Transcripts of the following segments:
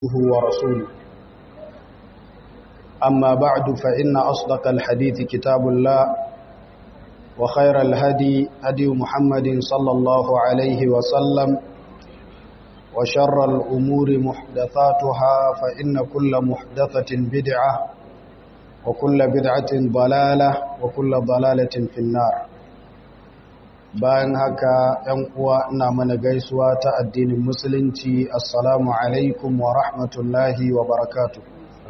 عبده ورسوله أما بعد فإن أصدق الحديث كتاب الله وخير الهدي هدي محمد صلى الله عليه وسلم وشر الأمور محدثاتها فإن كل محدثة بدعة وكل بدعة ضلالة وكل ضلالة في النار bayan haka ‘yan uwa ina mana gaisuwa ta addinin musulunci assalamu alaikum wa rahmatullahi wa barakatu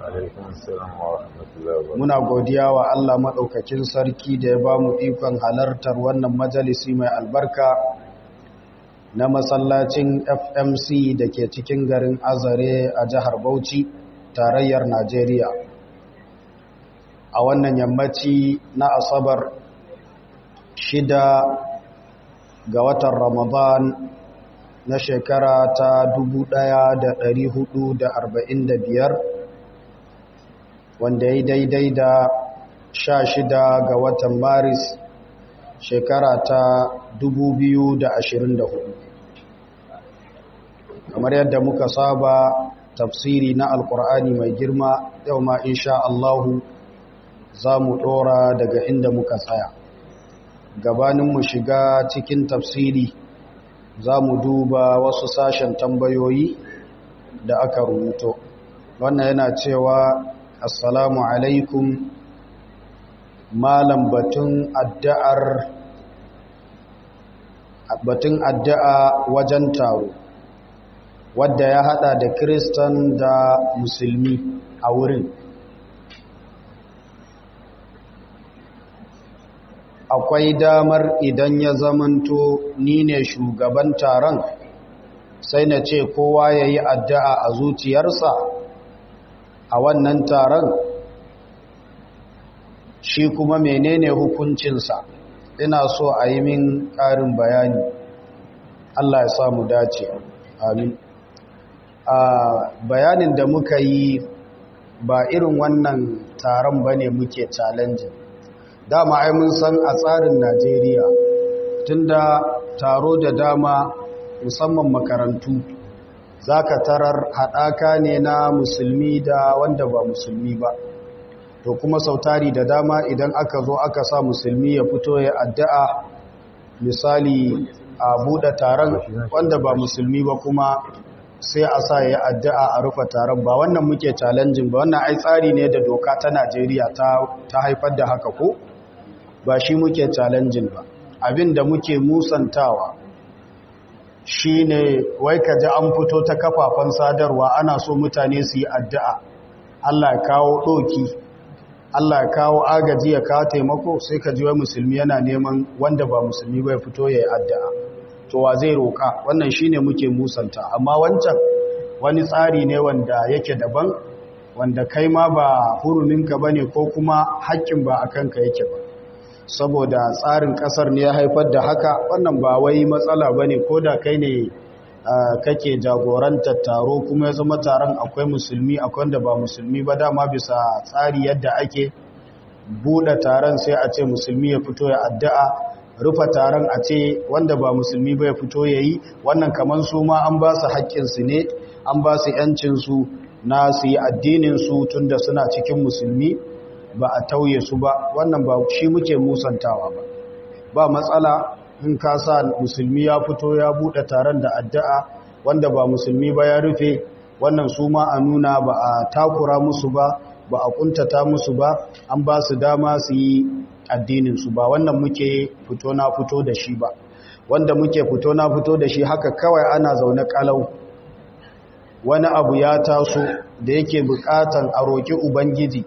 muna godiya wa Allah maɗaukakin sarki da ya ba mu ikon halartar wannan majalisi mai albarka na masallacin fmc da ke cikin garin azare a jihar bauchi tarayyar najeriya a wannan yammaci na asabar shida ga watan Ramadan na shekara ta 1445 wanda ya daidai da 16 ga watan Maris shekara ta 2024 kamar yadda muka saba tafsiri na alkur'ani mai girma yau ma insha Allahu za mu ɗora daga inda muka tsaya gabanin mu shiga cikin tafsiri za mu duba wasu sashen tambayoyi da aka rubuto wannan yana cewa assalamu alaikum malam batun addu'ar batun addu'a wajen taro wadda ya hada da kristan da musulmi a wurin akwai damar idan ya zamanto ni ne shugaban taron sai na ce kowa ya yi addu'a a zuciyarsa a wannan taron shi kuma menene hukuncinsa ina so a yi min ƙarin bayani Allah ya samu dace amin a bayanin da muka yi ba irin wannan taron ba ne muke challenging dama ai mun san a tsarin Najeriya tunda taro da dama musamman makarantu zaka tarar hadaka ne na musulmi da wanda ba musulmi ba to kuma sautari da dama idan aka zo aka sa musulmi ya fito ya addu'a misali a buɗe taron wanda ba musulmi ba kuma sai a sa ya addu'a a rufe taron ba wannan muke challenging ba wannan ai tsari ne da doka ta Najeriya ta haifar da haka ko ba shi muke challenging ba abin da muke musantawa shi ne wai ka ji an fito ta kafafen sadarwa ana so mutane su yi addu'a Allah ya kawo ɗoki Allah ya kawo agaji ya kawo taimako sai ka ji wai musulmi yana neman wanda ba musulmi bai fito ya yi addu'a to wa zai roƙa wannan shi ne muke musanta amma wancan wani tsari ne wanda yake daban wanda kai ma ba huruminka ba ne ko kuma haƙƙin ba a kanka yake ba saboda tsarin kasar ne ya haifar da haka wannan ba wai matsala ba ne ko da kai ne kake jagorantar taro kuma ya zama taron akwai musulmi akwai wanda ba musulmi ba dama bisa tsari yadda ake buɗe taron sai a ce musulmi ya fito ya addu'a rufa taron a ce wanda ba musulmi ba ya fito ya yi wannan kamar su ma an ba su haƙƙinsu ne an ba su ‘yancinsu na su yi addininsu tun da suna cikin musulmi ba a tauye su ba wannan ba shi muke musantawa ba ba matsala in ka sa musulmi ya fito ya bude taron da addu'a wanda ba musulmi ba ya rufe wannan su ma a nuna ba a takura musu ba ba a kuntata musu ba an ba su dama su yi addinin su ba wannan muke fito na fito da shi ba wanda muke fito na fito da shi haka kawai ana zaune kalau wani abu ya taso da yake bukatan a roki ubangiji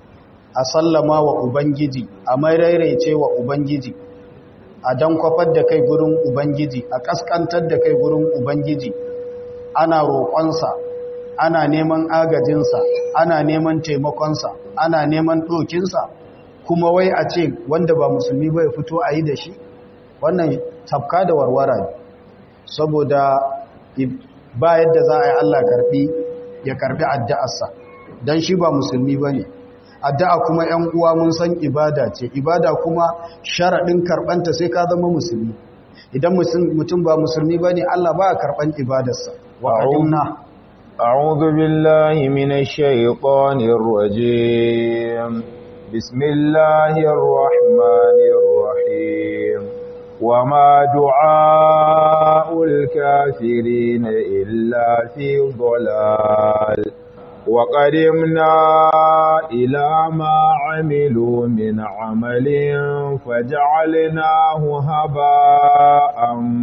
a sallama wa Ubangiji, a mairairaice wa Ubangiji, a dan kwafar da kai gurin Ubangiji, a ƙasƙantar da kai gurin Ubangiji, ana roƙonsa, ana neman agajinsa, ana neman taimakonsa, ana neman ɗokinsa, kuma wai a ce wanda ba musulmi bai fito a yi da shi, wannan tafka da warwara ne, saboda ba yadda za a yi Allah karɓi ya karɓi addu'arsa, don shi ba musulmi ba ne. addu'a kuma ‘yan uwa mun san ibada ce ibada kuma sharaɗin karɓanta sai ka zama musulmi idan mutum ba musulmi ba ne Allah ba a karɓan ibadarsa wa ƙadimna أعوذ بالله من الشيطان الرجيم بسم الله الرحمن الرحيم وما دعاء الكافرين إلا في ضلال وقدمنا إلى ما عملوا من عمل فجعلناه هباء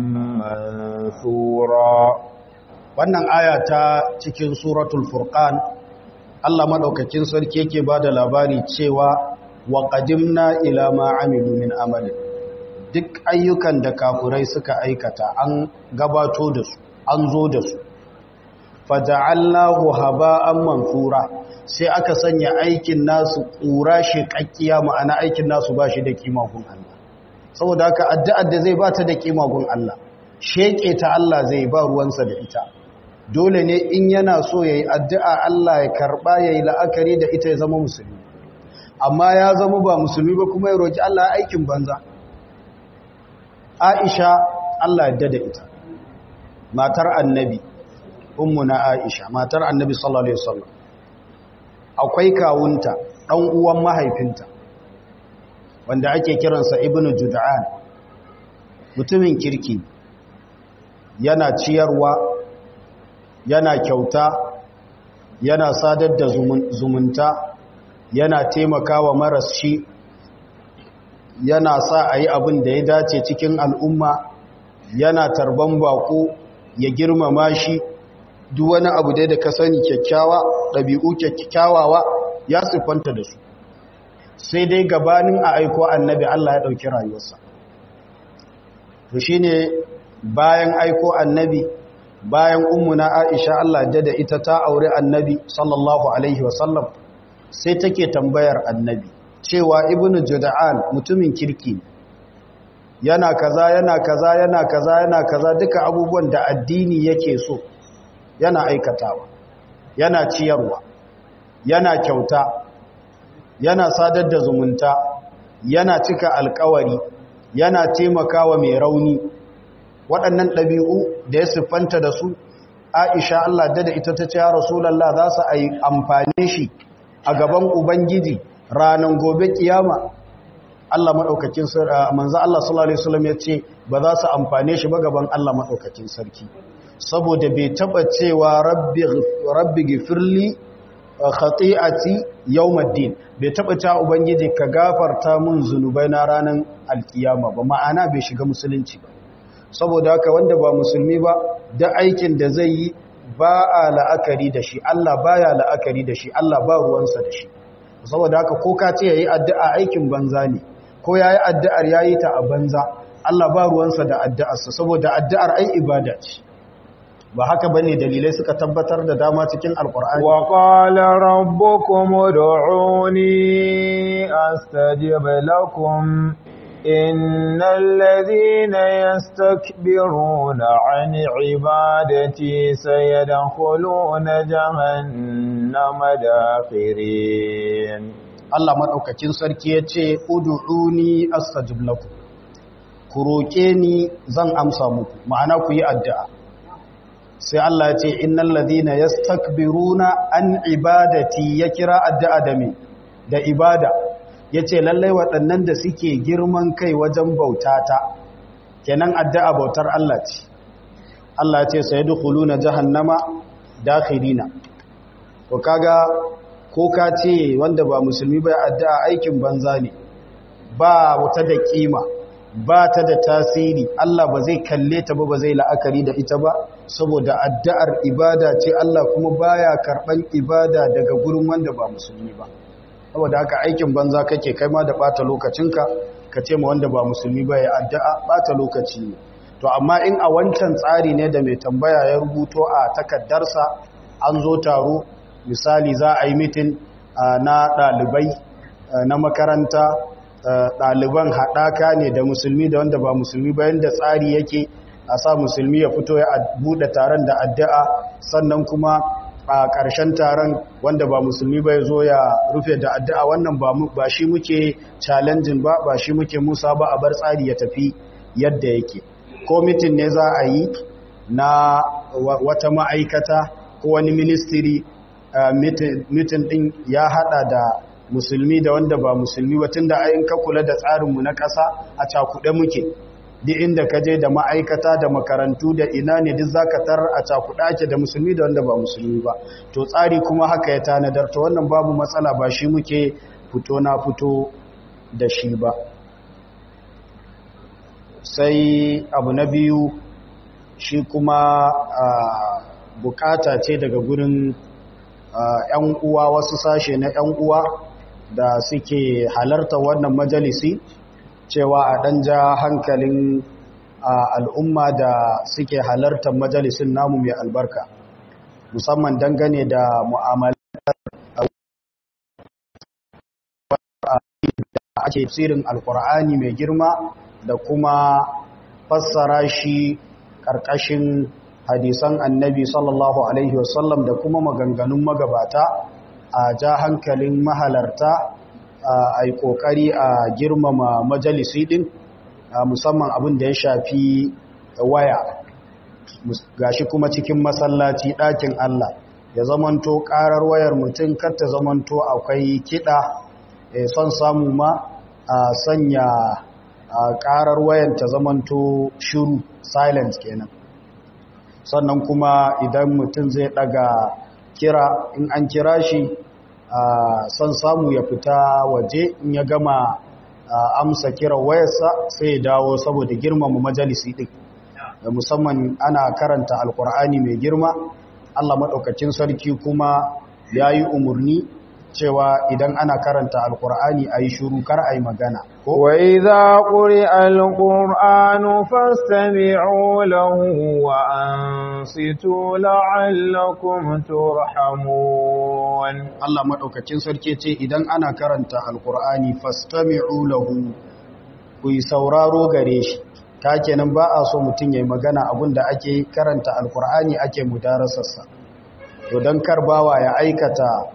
منثورا wannan aya ta cikin suratul furqan Allah madaukakin sarki yake bada labari cewa wa qadimna ila ma amilu min amalin duk ayyukan da kafurai suka aikata an gabato da su an zo da su faja'allahu haba'an manthura sai aka sanya aikin nasu ƙura shekakkiya ma'ana aikin nasu ba shi da kima gun Allah saboda haka addu'ar da zai bata da kima gun Allah sheke ta Allah zai ba ruwansa da ita dole ne in yana so yayi addu'a Allah ya karba yayi la'akari da ita ya zama musulmi amma ya zama ba musulmi ba kuma ya roki Allah aikin banza Aisha Allah ya dada ita matar annabi ummuna Aisha matar Annabi sallallahu alaihi wasallam akwai kawunta dan uwan mahaifinta wanda ake kiransa Ibn Jud'an mutumin kirki yana ciyarwa yana kyauta yana sadar da zumunta yana taimakawa maras shi yana sa a yi abin da ya dace cikin al'umma yana tarban bako ya girmama shi duk wani abu dai da ka sani kyakkyawa ɗabi'u kyakkyawawa ya siffanta da su sai dai gabanin a aiko annabi Allah ya ɗauki rayuwarsa to shi ne bayan aiko annabi bayan ummuna aisha Allah da da ita ta aure annabi sallallahu alaihi wasallam sai take tambayar annabi cewa ibnu juda'an mutumin kirki yana kaza yana kaza yana kaza yana kaza duka abubuwan da addini yake so yana aikatawa yana ciyarwa yana kyauta yana sadar da zumunta yana cika alkawari yana taimakawa mai rauni waɗannan ɗabi'u da ya siffanta da su aisha Allah da da ita ta ce ya rasulallah za su a yi amfani shi a gaban ubangiji ranar gobe kiyama Allah maɗaukakin manzo Allah sallallahu alaihi wasallam ya ce ba za su amfane shi ba gaban Allah maɗaukakin sarki saboda bai taba cewa rabbi rabbi gifirli khati'ati yawmiddin bai taba cewa ubangiji ka gafarta mun zunubai na ranar alkiyama ba ma'ana bai shiga musulunci ba saboda haka wanda ba musulmi ba da aikin da zai yi ba a la'akari da shi Allah baya la'akari da shi Allah ba ruwansa da shi saboda haka ko ka ce yayi addu'a aikin banza ne ko yayi addu'ar yayi ta a banza Allah ba ruwansa da addu'arsa saboda addu'ar ai ibada ce ba haka bane dalilai suka tabbatar da dama cikin alqur'ani wa qala rabbukum ud'uni astajib lakum innal ladhina yastakbiruna 'an 'ibadati sayadkhuluna jahannama dakhirin Allah madaukakin sarki yace ud'uni astajib lakum ku roke ni zan amsa muku ma'ana ku yi addu'a sai Allah ya ce innal ladhina yastakbiruna an ibadati ya kira addu'a da me da ibada yace lallai waɗannan da suke girman kai wajen bautata kenan addu'a bautar Allah ce Allah ya ce sayadkhuluna jahannama dakhirina to kaga ko ka ce wanda ba musulmi ba addu'a aikin banza ne ba wata da kima ba ta da tasiri Allah ba zai kalle ta ba ba zai la'akari da ita ba saboda addu'ar ibada ce Allah kuma baya karban ibada daga gurin wanda ba musulmi ba saboda haka aikin banza kake kai ma da bata lokacinka ka ce ma wanda ba musulmi ba ya addu'a bata lokaci ne to amma in a wancan tsari ne da mai tambaya ya rubuto a takaddarsa an zo taro misali za a yi mitin na ɗalibai na makaranta ɗaliban haɗaka ne da musulmi da wanda ba musulmi bayan da tsari yake a sa musulmi ya fito ya buɗe taron da addu'a sannan kuma a ƙarshen taron wanda ba musulmi ba ya zo ya rufe da addu'a wannan ba shi muke challenging ba ba shi muke musa ba a bar tsari ya tafi yadda yake ko mitin ne za a yi na wata ma'aikata ko wani ministry mitin din ya hada da musulmi da wanda ba musulmi ba tunda ayin ka kula da tsarinmu na ƙasa a cakuɗe muke duk inda ka je da ma'aikata da makarantu da ina ne duk zaka tar a cakuɗa ake da musulmi da wanda ba musulmi ba to tsari kuma haka ya tanadar to wannan babu matsala ba shi muke fito na fito da shi ba sai abu na biyu shi kuma bukata ce daga gurin ‘yan uwa wasu sashe na ‘yan uwa da suke halarta wannan majalisi cewa a ɗan ja hankalin al'umma da suke halartar majalisin namu mai albarka musamman dangane da mu'amalar da ake tsirin alkur'ani mai girma da kuma fassara shi ƙarƙashin hadisan annabi sallallahu alaihi wasallam da kuma maganganun magabata a ja hankalin mahalarta a yi ƙoƙari a girmama majalisi ɗin musamman abin da ya shafi waya gashi kuma cikin masallaci ɗakin Allah ya zamanto ƙarar wayar mutum kar ta zamanto akwai kiɗa son samu ma a sanya ƙarar wayan ta zamanto shiru silent kenan sannan kuma idan mutum zai ɗaga kira in an kira shi son samu ya fita waje in ya gama amsa kira wayarsa sai ya dawo saboda girmama majalisi ɗin da musamman ana karanta alkur'ani mai girma Allah maɗaukacin sarki kuma ya yi umarni cewa idan ana karanta alkur'ani a yi shuru kar a yi magana wa idha quri'a alqur'anu fastami'u lahu wa ansitu la'allakum turhamun Allah maɗaukacin sarki ce idan ana karanta alkur'ani fastami'u lahu ku yi sauraro gare shi ta kenan ba a so mutum ya yi magana abinda ake karanta alkur'ani ake mudarasarsa to don karbawa ya aikata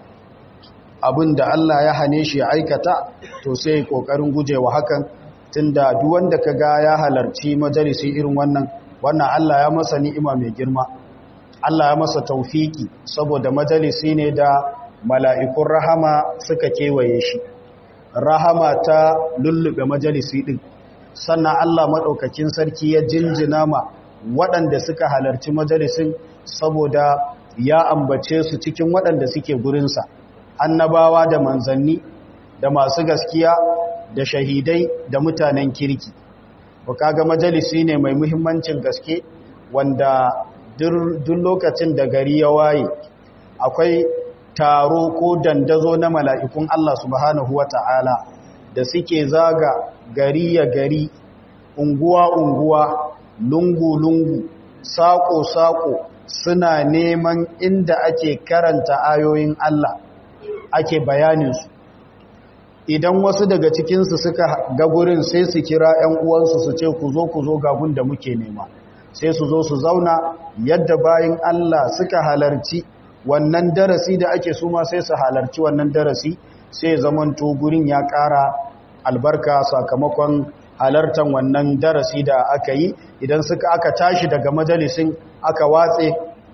abin da Allah ya hane shi ya aikata to sai kokarin gujewa hakan tunda duk wanda kaga ya halarci majalisi irin wannan wannan Allah ya masa ni'ima mai girma Allah ya masa taufiki saboda majalisi ne da mala'ikun rahama suka kewaye shi rahama ta lullube majalisi din sannan Allah madaukakin sarki ya jinjina ma waɗanda suka halarci majalisin saboda ya ambace su cikin waɗanda suke gurinsa annabawa da manzanni da masu gaskiya da shahidai da mutanen kirki ba kaga majalisi ne mai muhimmancin gaske wanda duk lokacin da gari ya waye akwai taro ko dandazo na mala'ikun Allah subhanahu wa ta'ala da suke zaga gari ya gari unguwa-unguwa lungu-lungu saƙo-saƙo suna neman inda ake karanta ayoyin Allah ake bayaninsu idan wasu daga cikinsu suka ga gurin sai su kira 'yan uwansu su ce ku zo ku zo gagun da muke nema sai su zo su zauna yadda bayan Allah suka halarci wannan darasi da ake suma sai su halarci wannan darasi sai zamanto gurin ya ƙara albarka sakamakon halartar wannan darasi da aka yi idan suka aka tashi daga majalisin aka watse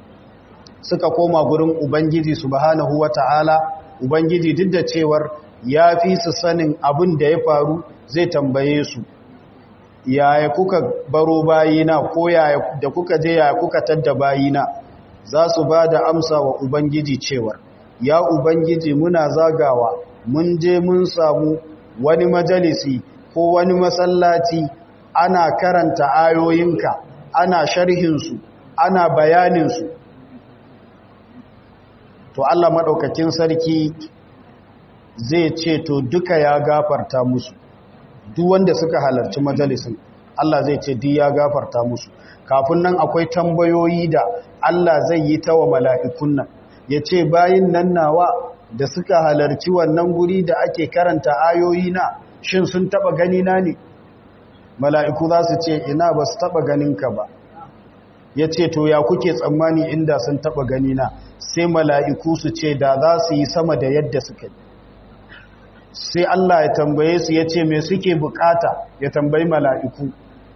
suka koma gurin ubangiji subhanahu wata'ala ubangiji duk da cewar ya fi su sanin abin da ya faru zai tambaye su yaya kuka baro bayina ko yaya da kuka je yaya kuka tadda bayina za su ba da amsa wa ubangiji cewar ya ubangiji muna zagawa mun je mun samu wani majalisi ko wani masallaci ana karanta ayoyinka ana sharhinsu ana bayaninsu to Allah maɗaukakin sarki zai ce to duka ya gafarta musu duk wanda suka halarci majalisin Allah zai ce duk ya gafarta musu kafin nan akwai tambayoyi da Allah zai yi ta wa mala'ikun nan ya ce bayin nan nawa da suka halarci wannan guri da ake karanta ayoyi na shin sun taba gani na ne mala'iku za su ce ina ba su taba ganinka ba ya ce to ya kuke tsammani inda sun taba gani na sai mala'iku su ce da za su yi sama da yadda suka yi sai Allah ya tambaye su ya ce me suke bukata ya tambayi mala'iku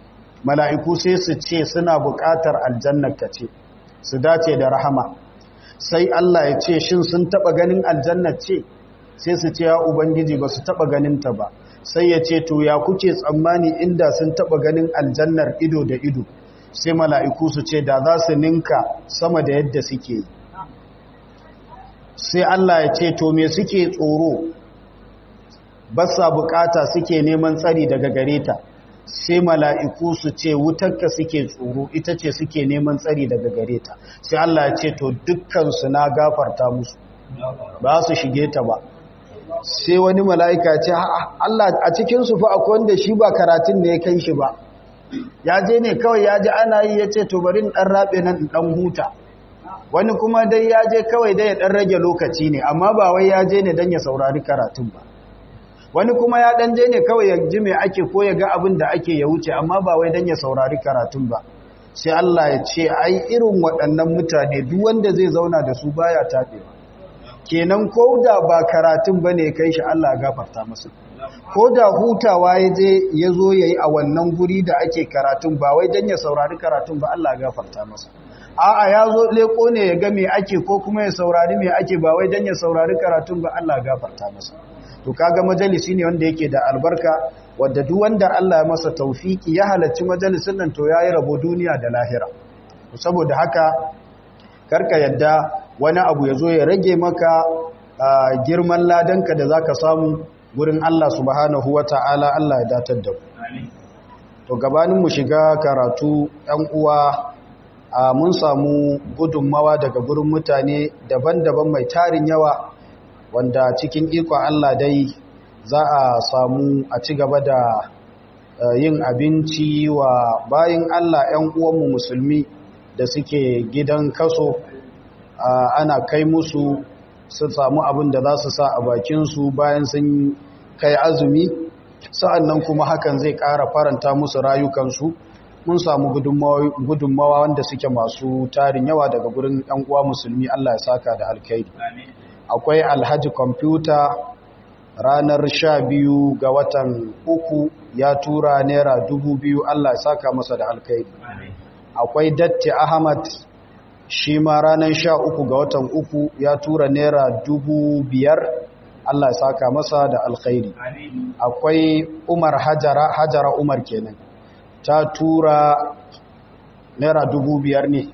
mala'iku sai su ce suna bukatar aljannar ka ce su dace da rahama sai Allah ya ce shin sun taba ganin aljanna ce sai su ce ya ubangiji ba su taba ganin ta ba sai ya ce to ya kuke tsammani inda sun taba ganin aljannar ido da ido sai mala'iku su ce da za su ninka sama da yadda suke yi sai Allah ya ce to me suke tsoro ba sa bukata suke neman tsari daga gare ta sai mala'iku su ce wutarka suke tsoro ita ce suke neman tsari daga gare ta sai Allah ya ce to dukkansu na gafarta musu ba su shige ta ba sai wani mala'ika ce Allah a cikinsu fa akwai wanda shi ba karatun da ya kai shi ba ya je ne kawai ya ji ana yi ya ce to bari ɗan raɓe nan ɗan huta wani kuma dai ya je kawai dai ya ɗan rage lokaci ne amma ba wai ya je ne don ya saurari karatun ba wani kuma ya ɗan je ne kawai ya ji mai ake ko ya ga abin da ake ya wuce amma ba wai don ya saurari karatun ba sai Allah ya ce ai irin waɗannan mutane duk wanda zai zauna da su baya taɓewa kenan ko da ba karatun ba ne kai shi Allah gafarta masa ko da hutawa ya je ya zo ya yi a wannan guri da ake karatun ba wai don ya saurari karatun ba Allah gafarta masa a'a ya zo leko ne ya ga me ake ko kuma ya saurari me ake ba wai don ya saurari karatun ba Allah gafarta masa to kaga majalisi ne wanda yake da albarka wadda duk wanda Allah ya masa taufiki ya halarci majalisin nan to yayi rabo duniya da lahira saboda haka karka yadda wani abu ya zo ya rage maka girman ladanka da zaka samu gurin Allah subhanahu wata'ala Allah ya datar da ku to gabanin mu shiga karatu ɗan uwa mun samu gudunmawa daga gurin mutane daban-daban mai tarin yawa wanda cikin ikon Allah dai za a samu a ci gaba da yin abinci wa bayin Allah 'yan uwanmu musulmi da suke gidan kaso ana kai musu su samu abin da za su sa a bakinsu bayan sun kai azumi sa'annan kuma hakan zai ƙara faranta musu rayukansu mun samu gudunmawa wanda suke masu tarin yawa daga gurin 'yan uwa musulmi Allah ya saka da alkhairi akwai alhaji kwamfuta ranar sha biyu ga watan uku ya tura naira dubu biyu Allah ya saka masa da alkhairi akwai datti ahmad shi ma ranar sha uku ga watan uku ya tura naira dubu biyar Allah ya saka masa da alkhairi akwai umar hajara hajara umar kenan ta tura naira dubu biyar ne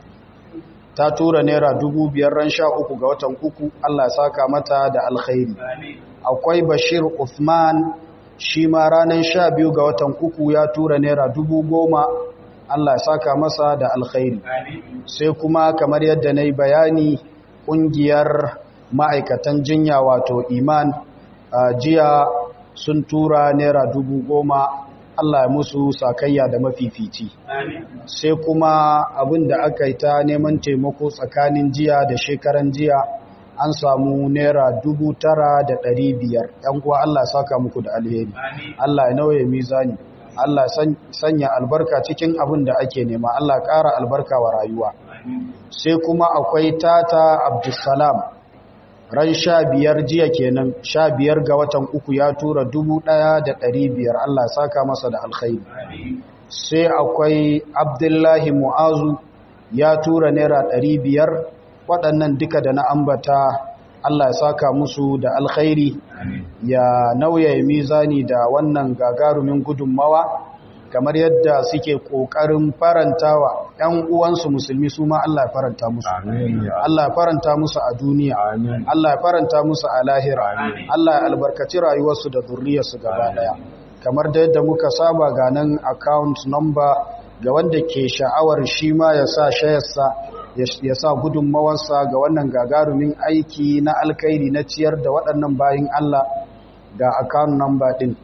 ta tura naira dubu biyar ran sha uku ga watan uku Allah ya saka mata da alkhairi akwai bashir Uthman shi ma ranar sha biyu ga watan uku ya tura naira dubu goma Allah ya saka masa da alkhairi sai kuma kamar yadda na yi bayani ƙungiyar ma'aikatan jinya wato iman jiya sun tura naira dubu goma Allah ya musu sakayya da mafifici sai kuma abin da aka yi ta neman taimako tsakanin jiya da shekaran jiya an samu naira dubu tara da ɗari biyar ‘yan kuwa Allah saka muku da alheri Allah ya nauye mizani Allah sanya albarka cikin abin da ake nema Allah ƙara albarka wa rayuwa sai kuma akwai tata abdulsalam ran sha biyar jiya kenan sha biyar ga watan uku ya tura dubu ɗaya da ɗari biyar Allah saka masa da alkhairi sai akwai abdullahi mu'azu ya tura naira ɗari biyar waɗannan duka da na ambata Allah ya saka musu da alkhairi ya nauya mizani da wannan gagarumin gudunmawa kamar yadda suke ƙoƙarin farantawa ‘yan uwansu musulmi su ma Allah ya faranta musu Allah ya faranta musu a duniya Allah ya faranta musu a lahira Allah ya albarkaci rayuwarsu da zurriyarsu gaba ɗaya kamar da yadda muka saba ga nan account number ga wanda ke sha'awar shi ma ya sa shayarsa ya sa gudunmawarsa ga wannan gagarumin aiki na alkairi na ciyar da waɗannan bayin Allah ga account number ɗin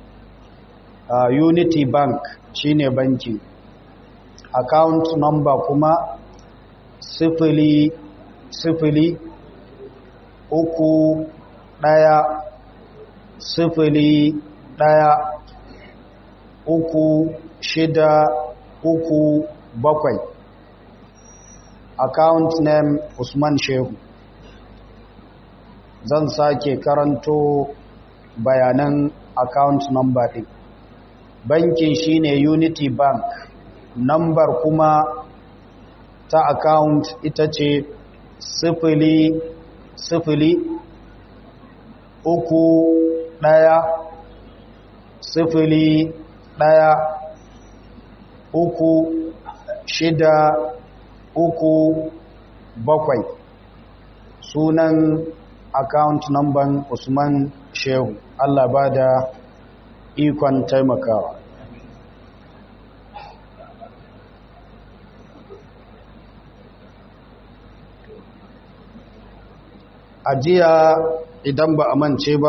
uh, unity bank shine banki account number kuma sifili sifili uku ɗaya sifili ɗaya uku shida uku bakwai account name Usman Shehu zan sake karanto bayanan account number ɗin bankin shine Unity Bank number kuma ta account ita ce sifili sifili uku ɗaya sifili ɗaya uku shida uku bakwai sunan account number usman shehu allah ba da ikon taimakawa a jiya idan ba a mance ba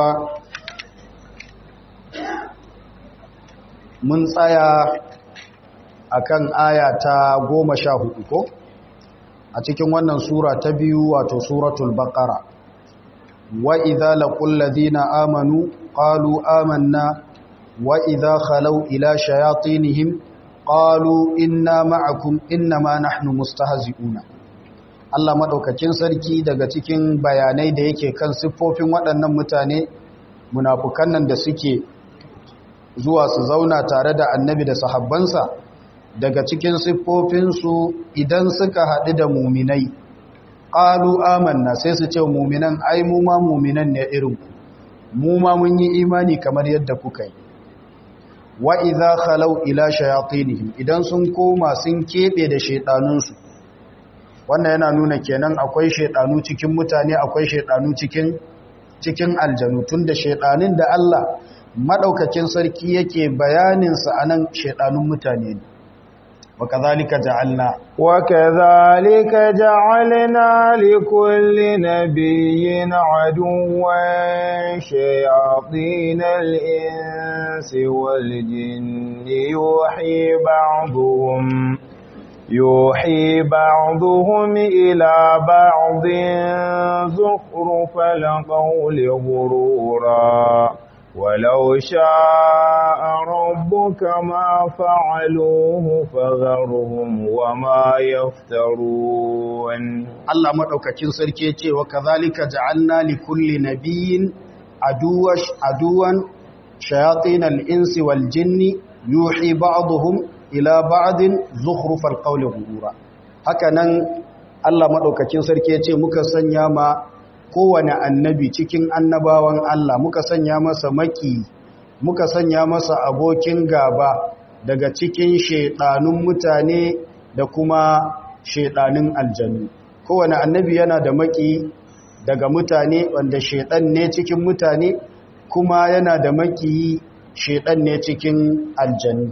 mun tsaya akan aya ta goma sha hudu ko a cikin wannan sura ta biyu wato suratul baqara wa idza laqul ladina amanu qalu amanna wa idza khalau ila shayatinihim qalu inna ma'akum innama nahnu mustahzi'una Allah madaukakin sarki daga cikin bayanai da yake kan siffofin waɗannan mutane munafukan nan da suke zuwa su zauna tare da annabi da sahabbansa daga cikin siffofinsu idan suka haɗu da muminai ƙalu amanna sai su ce muminan ai mu ma muminan ne irin mu ma mun yi imani kamar yadda kuka yi wa idza khalau ila shayatinihim idan sun koma sun kebe da shedanunsu wannan yana nuna kenan akwai shedanu cikin mutane akwai shedanu cikin cikin aljanu tunda shedanin da Allah madaukakin sarki yake bayanin sa anan shedanun mutane ne وكذلك جعلنا وكذلك جعلنا لكل نبي عدوا شياطين الإنس والجن يوحي بعضهم يوحي بعضهم إلى بعض زخرف القول غرورا ولو شاء ربك ما فعلوه فذرهم وما يفترون الله مدوكاكين sarki yace wa kadhalika ja'alna likulli nabiyyin aduwash aduwan shayatin al-insi wal jinni yuhi ba'dhum ila ba'din zukhrufal qawli ghurura hakanan Allah madaukakin sarki yace muka sanya ma kowane annabi cikin annabawan Allah muka sanya masa maki muka sanya masa abokin gaba daga cikin shedanun mutane da kuma shedanun aljannu kowane annabi yana da maki daga mutane wanda shedan ne cikin mutane kuma yana da maki shedan ne cikin aljannu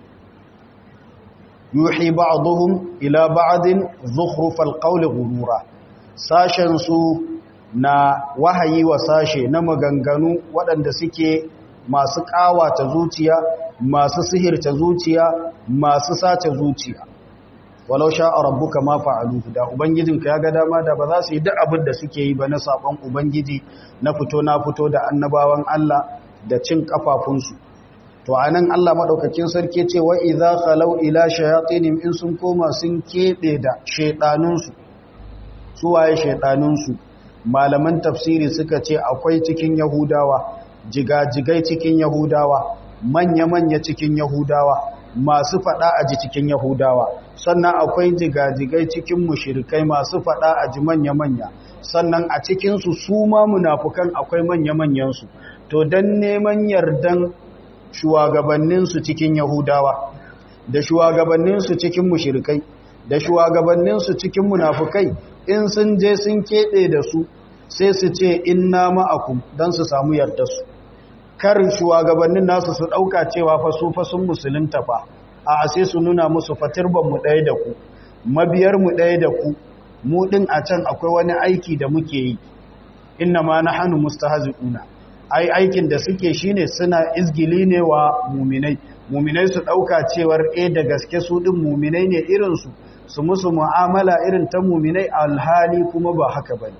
yuhi ba'dhum ila ba'din zukhrufal qawli ghurura sashen su na wahayi wa sashe na maganganu waɗanda suke masu ƙawata zuciya masu sihirta zuciya masu sace zuciya walau sha'a rabbuka ma fa'alu da ubangijinka ya ga dama da ba za su yi duk abin da suke yi ba na saƙon ubangiji na fito na fito da annabawan Allah da cin kafafunsu to anan Allah madaukakin sarki ce wa idza khalau ila shayatinihim in sun koma sun kebe da shedanunsu su waye shedanunsu malaman tafsiri suka ce akwai cikin yahudawa jigajigai cikin yahudawa manya-manya cikin yahudawa masu fada a ji cikin yahudawa sannan akwai jigajigai cikin mushirikai masu fada a ji manya-manya sannan a cikinsu su ma munafukan akwai manya-manyansu to don neman yardan shugabanninsu cikin yahudawa da shugabanninsu cikin mushirikai da shugabanninsu cikin munafukai in sun je sun keɓe da su sai su ce inna ma'akum don su samu yardarsu karin shugabannin nasu su ɗauka cewa fa su fa sun musulunta fa a sai su nuna musu fatirban mu ɗaya da ku mabiyar mu ɗaya da ku mu ɗin a can akwai wani aiki da muke yi inna ma na hannu mustahzi'una ai aikin da suke shine suna izgili ne wa muminai muminai su ɗauka cewar e da gaske su ɗin muminai ne irinsu su musu mu'amala irin ta muminai alhali kuma ba haka ba ne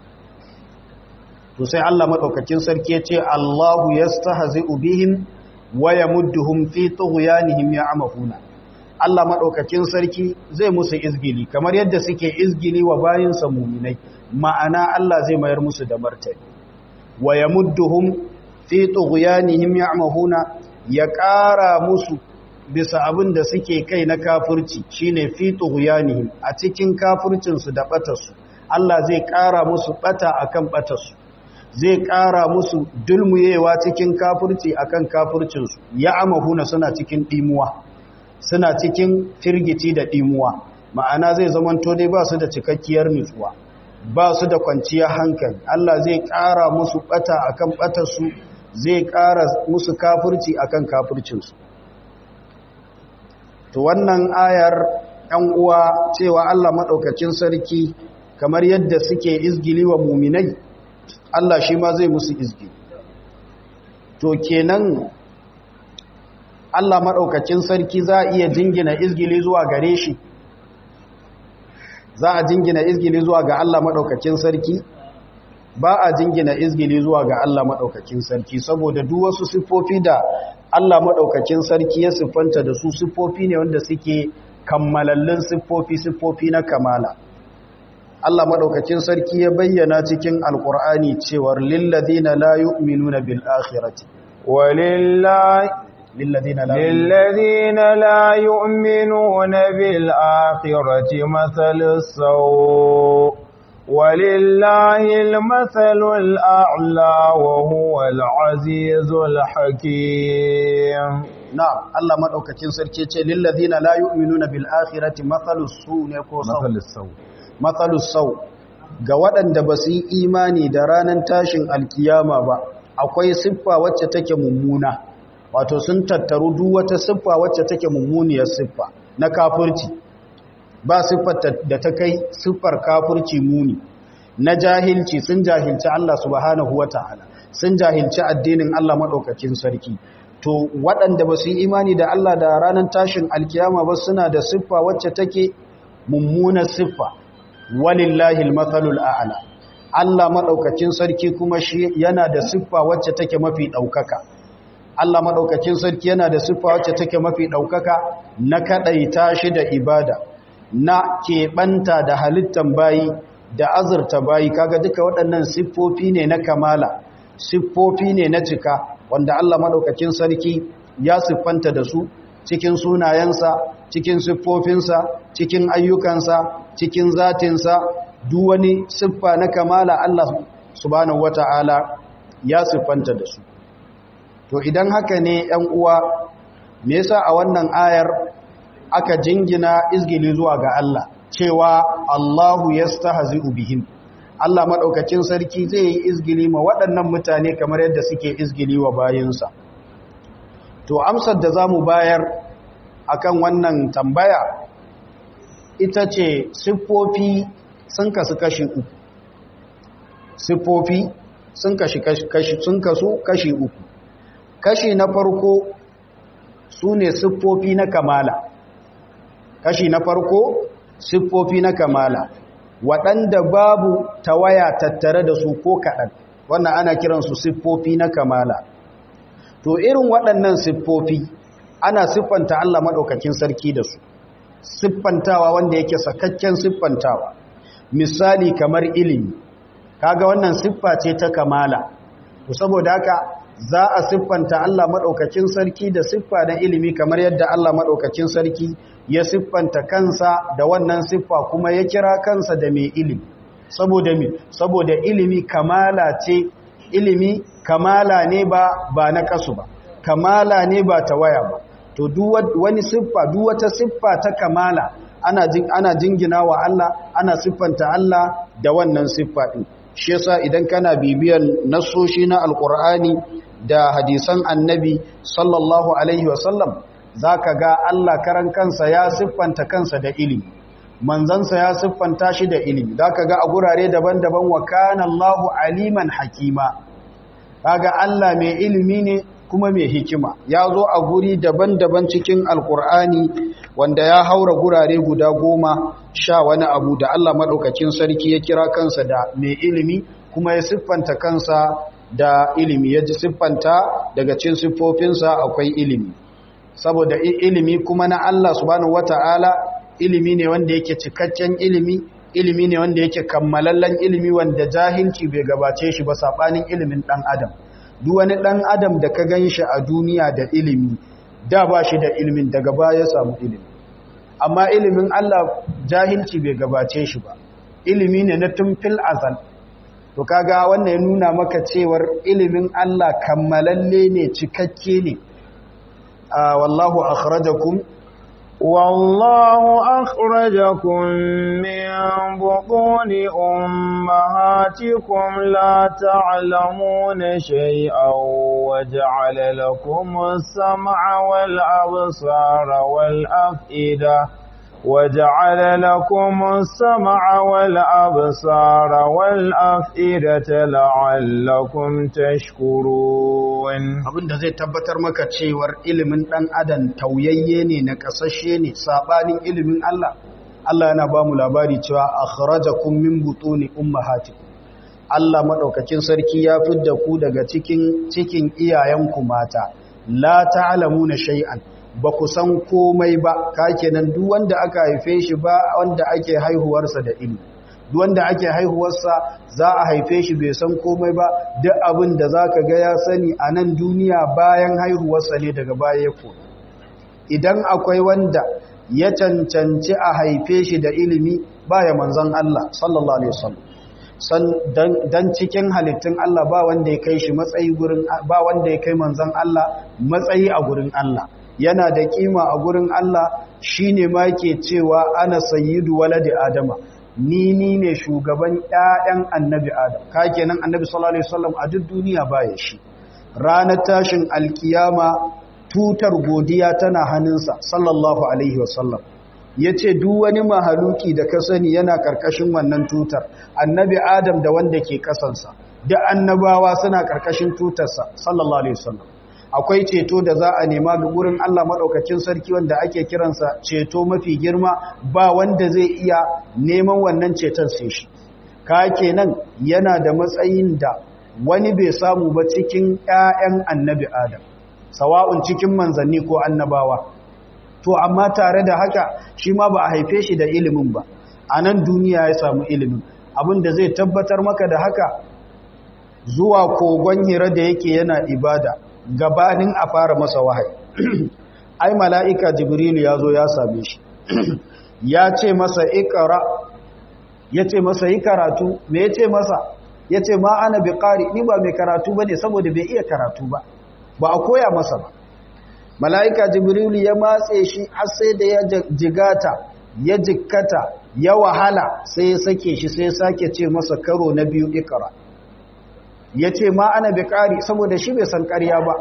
to sai Allah maɗaukakin sarki ya ce Allahu yastahzi'u bihim wa yamudduhum fi tughyanihim ya'mahuna Allah maɗaukakin sarki zai musu izgili kamar yadda suke izgili wa bayinsa muminai ma'ana Allah zai mayar musu da martani wa yamudduhum fi tughyanihim ya'mahuna ya ƙara musu bisa abin da suke kai na kafirci shine fi tughyanihim a cikin kafircinsu da batarsu Allah zai ƙara musu ɓata akan ɓatarsu zai ƙara musu dulmuyewa cikin kafirci akan kafircinsu ya amahuna suna cikin ɗimuwa suna cikin firgici da ɗimuwa ma'ana zai zamanto dai ba su da cikakkiyar nutsuwa ba su da kwanciyar hankali Allah zai ƙara musu ɓata akan ɓatarsu zai ƙara musu kafirci akan kafircinsu to wannan ayar ɗan uwa cewa Allah maɗaukacin sarki kamar yadda suke izgili wa muminai Allah shi ma zai musu izgili to kenan Allah maɗaukacin sarki za a iya jingina izgili zuwa gare shi za a jingina izgili zuwa ga Allah maɗaukacin sarki ba a jingina izgili zuwa ga Allah maɗaukacin sarki saboda duk wasu siffofi da Allah maɗaukacin sarki ya siffanta da su siffofi ne wanda suke kammalallin siffofi siffofi na kamala Allah maɗaukacin sarki ya bayyana cikin alkur'ani cewar lilladina la yu'minuna bil akhirati walillahi lilladina la للذين لا يؤمنون بالآخرة مثل السوء ولله المثل الأعلى وهو العزيز الحكيم na'am Allah maɗaukacin sarki ce lilladina la yu'minuna bil akhirati mathalus su ne ko sau السوء matsalus sau ga waɗanda ba su yi imani da ranar tashin alkiyama ba akwai siffa wacce take mummuna wato sun tattaru duk wata siffa wacce take mummuniyar siffa na kafirci ba siffar da ta kai siffar kafirci muni na jahilci sun jahilci Allah subhanahu wata'ala sun jahilci addinin Allah maɗaukakin sarki to waɗanda ba su yi imani da Allah da ranar tashin alkiyama ba suna da siffa wacce take mummunar siffa walillahi almathalul a'la Allah madaukakin sarki kuma shi yana da siffa wacce take mafi daukaka Allah madaukakin sarki yana da siffa wacce take mafi daukaka na kadaita shi da ibada na keɓanta da halittan bayi da azurta bayi kaga duka waɗannan siffofi ne na kamala siffofi ne na cika wanda Allah madaukakin sarki ya siffanta da su cikin sunayensa cikin siffofinsa cikin ayyukansa cikin zatinsa duk wani siffa na kamala Allah subhanahu wata'ala ya siffanta da su to idan haka ne ‘yan uwa me yasa a wannan ayar aka jingina izgili zuwa ga Allah cewa Allahu yastahzi'u bihim Allah madaukakin sarki zai yi izgili ma waɗannan mutane kamar yadda suke izgili wa bayinsa to amsar da zamu bayar akan wannan tambaya ita ce siffofi sun kasu kashi uku siffofi sun kasu kashi uku kashi na farko su ne siffofi na kamala kashi na farko siffofi na kamala waɗanda babu tawaya tattare da su ko kaɗan wannan ana kiransu siffofi na kamala to irin waɗannan siffofi ana siffanta Allah maɗaukakin sarki da su siffantawa wanda yake sakakken siffantawa misali kamar ilimi kaga wannan siffa ce ta kamala to saboda haka za a siffanta Allah maɗaukakin sarki da siffa na ilimi kamar yadda Allah maɗaukakin sarki ya siffanta kansa da wannan siffa kuma ya kira kansa da mai ilimi saboda mi saboda ilimi kamala ce ilimi kamala ne ba ba na kasu ba kamala ne ba ta waya ba to wani siffa duk wata siffa ta kamala ana jin ana jingina wa Allah ana siffanta Allah da wannan siffa din shi yasa idan kana bibiyar nasoshi na alqur'ani da hadisan annabi sallallahu alaihi wasallam zaka ga Allah karan kansa ya siffanta kansa da ilimi manzansa ya siffanta shi da ilimi zaka ga a gurare daban-daban wa kana Allahu aliman hakima kaga Allah mai ilimi ne kuma mai hikima ya zo a guri daban-daban cikin alkur'ani wanda ya haura gurare guda goma sha wani abu da Allah maɗaukacin sarki ya kira kansa da mai ilimi kuma ya siffanta kansa da ilimi ya ji siffanta daga cin siffofinsa akwai ilimi saboda ilimi kuma na Allah subhanahu wata'ala ilimi ne wanda yake cikakken ilimi ilimi ne wanda yake kammalallen ilimi wanda jahilci bai gabace shi ba saɓanin ilimin ɗan adam duk wani ɗan adam da ka gan shi a duniya da ilimi da ba shi da ilimin daga baya samu ilimi amma ilimin Allah jahilci bai gabace shi ba ilimi ne na tumfil azal to kaga wannan ya nuna maka cewar ilimin Allah kammalalle ne cikakke ne wallahu akhrajakum والله أخرجكم من بطون أمهاتكم لا تعلمون شيئا وجعل لكم السمع والأبصار والأفئدة وجعل لكم السمع والأبصار والأفئدة لعلكم تشكرون abinda zai tabbatar maka cewar ilimin dan adam tauyayye ne na kasashe ne sabanin ilimin Allah Allah yana ba mu labari cewa akhrajakum min butuni ummahatikum Allah madaukakin sarki ya fidda ku daga cikin cikin iyayenku mata la ta'lamuna shay'an ba ku san komai ba ka kenan duk wanda aka haife shi ba wanda ake haihuwarsa da ilimi duk wanda ake haihuwarsa za a haife shi bai san komai ba duk abin da za ka ga ya sani a nan duniya bayan haihuwarsa ne daga baya ya koyi idan akwai wanda ya cancanci a haife shi da ilimi baya manzon Allah sallallahu alaihi wasallam san dan cikin halittun Allah ba wanda ya kai shi matsayi gurin ba wanda ya kai manzon Allah matsayi a gurin Allah yana da kima a gurin Allah shine ma ke cewa ana sayyidu waladi adama ni ni ne shugaban ƴaƴan annabi adam ka kenan annabi sallallahu alaihi wasallam a duk duniya baya shi ranar tashin alkiyama tutar godiya tana hannunsa sallallahu alaihi wasallam yace duk wani mahaluki da ka sani yana karkashin wannan tutar annabi adam da wanda ke kasansa duk annabawa suna karkashin tutarsa sallallahu alaihi wasallam akwai ceto da za a nema ga gurin Allah maɗaukacin sarki wanda ake kiransa ceto mafi girma ba wanda zai iya neman wannan ceton sai shi ka kenan yana da matsayin da wani bai samu ba cikin ƴaƴan annabi Adam sawa'un cikin manzanni ko annabawa to amma tare da haka shi ma ba a haife shi da ilimin ba a nan duniya ya samu ilimin abin da zai tabbatar maka da haka zuwa kogon hira da yake yana ibada gabanin a fara masa wahayi ai mala'ika jibrilu ya zo ya same shi ya ce masa ikara ya ce masa yi karatu me ya ce masa ya ce ma ana bi ƙari ni ba mai karatu ba ne saboda bai iya karatu ba ba a koya masa ba mala'ika jibrilu ya matse shi har sai da ya jigata ya jikkata ya wahala sai ya sake shi sai ya sake ce masa karo na biyu ikara ya ce ma ana bi ƙari saboda shi bai san ƙarya ba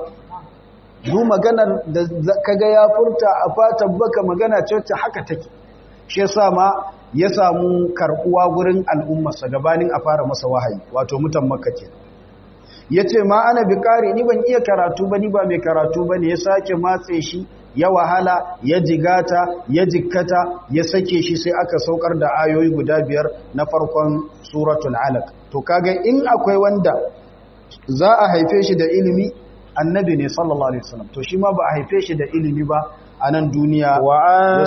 zu maganar da kaga ya furta a fatan baka magana ce wacce haka take shi yasa ma ya samu karɓuwa gurin al'ummarsa gabanin a fara masa wahayi wato mutan makka ke ya ce ma ana bi ƙari ni ban iya karatu ba ni ba mai karatu ba ne ya sake matse shi ya wahala ya jigata ya jikkata ya sake shi sai aka saukar da ayoyi guda biyar na farkon suratul alaq to kaga in akwai wanda za a haife shi da ilimi annabi ne sallallahu alaihi wasallam to shi ma ba a haife shi da ilimi ba a nan duniya wa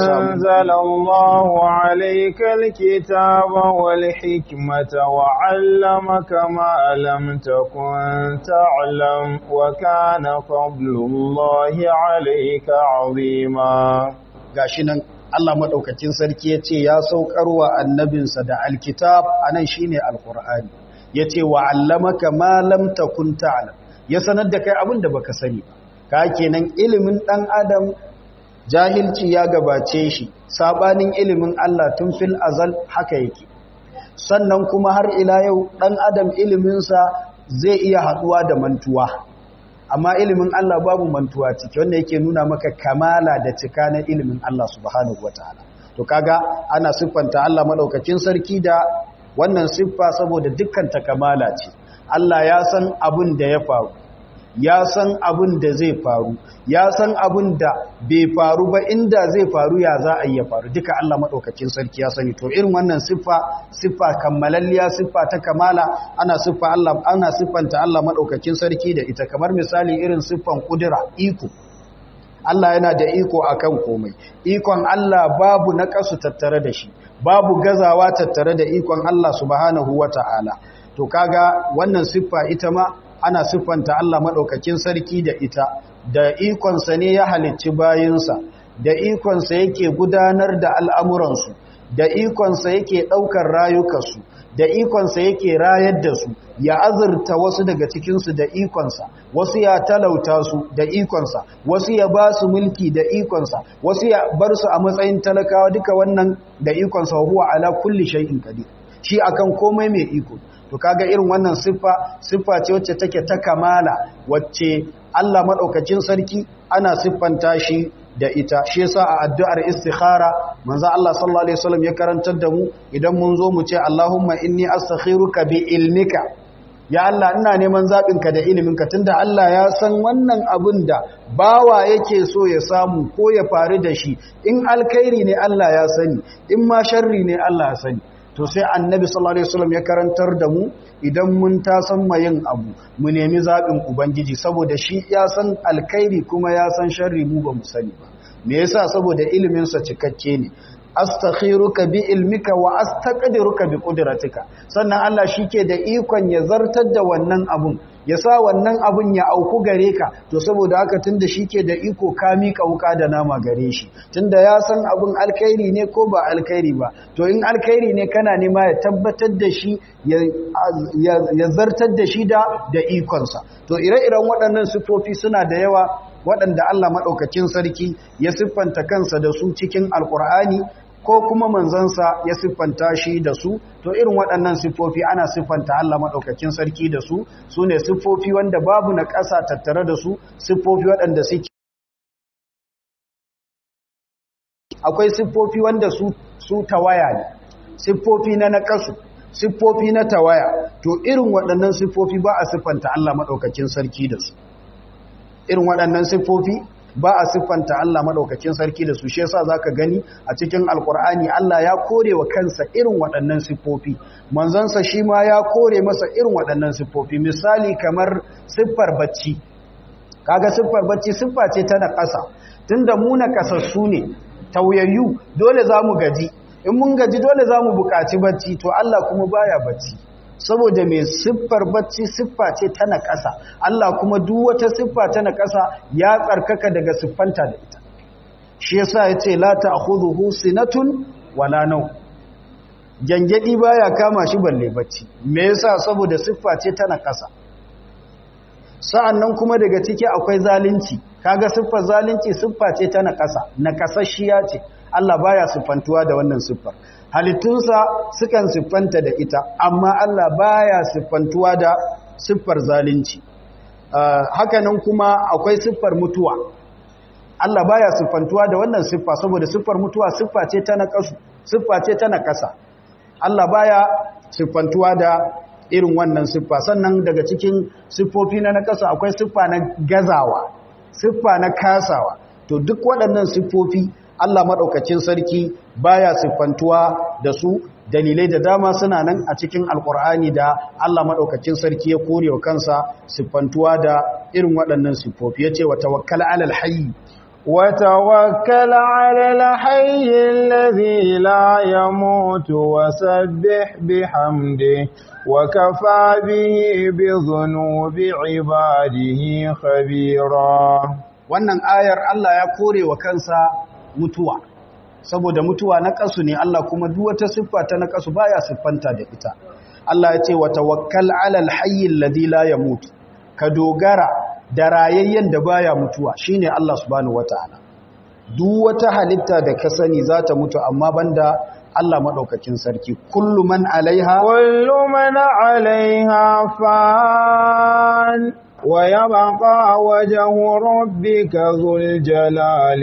anzalallahu alayka alkitaba wal hikmata wa 'allamaka ma lam takun ta'lam wa kana fadlullahi alayka 'azima gashi nan Allah madaukakin sarki yace ya saukarwa annabinsa da alkitab anan shine alqur'ani yace wa 'allamaka ma lam takun ta'lam ya sanar da kai abin da baka sani ba ka kenan ilimin dan adam jahilci ya gabace shi sabanin ilimin Allah tun fil azal haka yake sannan kuma har ila yau dan adam iliminsa zai iya haduwa da mantuwa amma ilimin Allah babu mantuwa ciki wanda yake nuna maka kamala da cika na ilimin Allah subhanahu wataala to kaga ana siffanta Allah madaukakin sarki da wannan siffa saboda dukkan ta kamala ce Allah ya san abin da ya faru ya san abin da zai faru ya san abin da bai faru ba inda zai faru ya za a yi ya faru duka Allah maɗaukacin sarki ya sani to irin wannan siffa siffa kammalalliya siffa ta kamala ana siffa Allah ana siffanta Allah maɗaukacin sarki da ita kamar misali irin siffan kudura iko Allah yana da iko akan komai ikon Allah babu naqasu tattare da shi babu gazawa tattare da ikon Allah subhanahu wata'ala to kaga wannan siffa ita ma ana siffanta Allah maɗaukakin sarki da ita da ikonsa ne ya halicci bayinsa da ikonsa yake gudanar da al'amuransu da ikonsa yake ɗaukar rayukansu da ikonsa yake rayar da su ya azurta wasu daga cikinsu da ikonsa wasu ya talauta su da ikonsa wasu ya ba su mulki da ikonsa wasu ya bar su a matsayin talakawa duka wannan da ikonsa huwa ala kulli shay'in qadir shi akan komai mai iko to kaga irin wannan siffa siffa ce wacce take ta kamala wacce Allah madaukakin sarki ana siffanta shi da ita shi yasa a addu'ar istikhara manzo Allah sallallahu alaihi wasallam ya karantar da mu idan mun zo mu ce Allahumma inni astakhiruka bi ilmika ya Allah ina neman zabin ka da iliminka tunda Allah ya san wannan abin da bawa yake so ya samu ko ya faru da shi in alkhairi ne Allah ya sani in ma sharri ne Allah ya sani to sai annabi sallallahu alaihi wasallam ya karantar da mu idan mun ta san yin abu mu nemi zabin ubangiji saboda shi ya san alkhairi kuma ya san sharri mu ba mu sani ba me yasa saboda ilimin sa cikakke ne astakhiruka bi ilmika wa astaqdiruka bi qudratika sannan Allah shike da ikon ya zartar da wannan abun ya sa wannan abun ya auku gare ka to saboda haka tunda shike da iko ka mika wuka da nama gare shi tunda ya san abun alkhairi ne ko ba alkhairi ba to in alkhairi ne kana nema ya tabbatar da shi ya zartar da shi da da ikonsa to ire-iren waɗannan sifofi suna da yawa waɗanda Allah maɗaukacin sarki ya siffanta kansa da su cikin alkur'ani ko kuma manzansa ya siffanta shi da su to irin waɗannan siffofi ana siffanta Allah maɗaukacin sarki da su su ne siffofi wanda babu na ƙasa tattare da su siffofi waɗanda suke akwai siffofi wanda su su tawaya ne siffofi na naƙasu siffofi na tawaya to irin waɗannan siffofi ba a siffanta Allah maɗaukacin sarki da su irin waɗannan siffofi ba a siffanta Allah maɗaukakin sarki da su shi yasa zaka gani a cikin alkur'ani Allah ya kore wa kansa irin waɗannan siffofi manzansa shi ma ya kore masa irin waɗannan siffofi misali kamar siffar bacci kaga siffar bacci siffa ce ta naƙasa tunda mu naƙasassu ne tauyayyu dole za mu gaji in mun gaji dole za mu buƙaci bacci to Allah kuma baya bacci saboda mai siffar bacci siffa ce ta naƙasa Allah kuma duk wata siffa ta naƙasa ya tsarkaka daga siffanta da ita shi yasa yace la ta'khudhuhu sinatun wala naw jangedi baya kama shi balle bacci me yasa saboda siffa ce ta naƙasa sa'annan kuma daga ciki akwai zalunci kaga siffar zalunci siffa ce ta naƙasa naƙasasshiya ce Allah baya siffantuwa da wannan siffar halittunsa sukan siffanta da ita amma Allah baya siffantuwa da siffar zalunci hakanan kuma akwai siffar mutuwa Allah baya siffantuwa da wannan siffa saboda siffar mutuwa siffa ce ta naqasu siffa ce ta naqasa Allah baya siffantuwa da irin wannan siffa sannan daga cikin siffofi na naqasa akwai siffa na gazawa siffa na kasawa to duk waɗannan siffofi Allah maɗaukacin sarki baya siffantuwa da su dalilai da dama suna nan a cikin alkur'ani da Allah maɗaukacin sarki ya kore wa kansa siffantuwa da irin waɗannan siffofi yace wa tawakkal alal hayy wa tawakkal alal hayy alladhi la yamutu wa sabbih bihamdi wa kafa bihi bi dhunubi ibadihi khabira wannan ayar Allah ya kore wa kansa mutuwa saboda mutuwa na kasu ne Allah kuma duk wata siffa ta na kasu baya siffanta da ita Allah ya ce wa tawakkal alal hayy alladhi la yamut ka dogara da rayayyen da baya mutuwa shine Allah subhanahu wataala duk wata halitta da ka sani za ta mutu amma banda Allah madaukakin sarki kullu man alaiha kullu man alaiha fan ويبقى وجه ربك ذو الجلال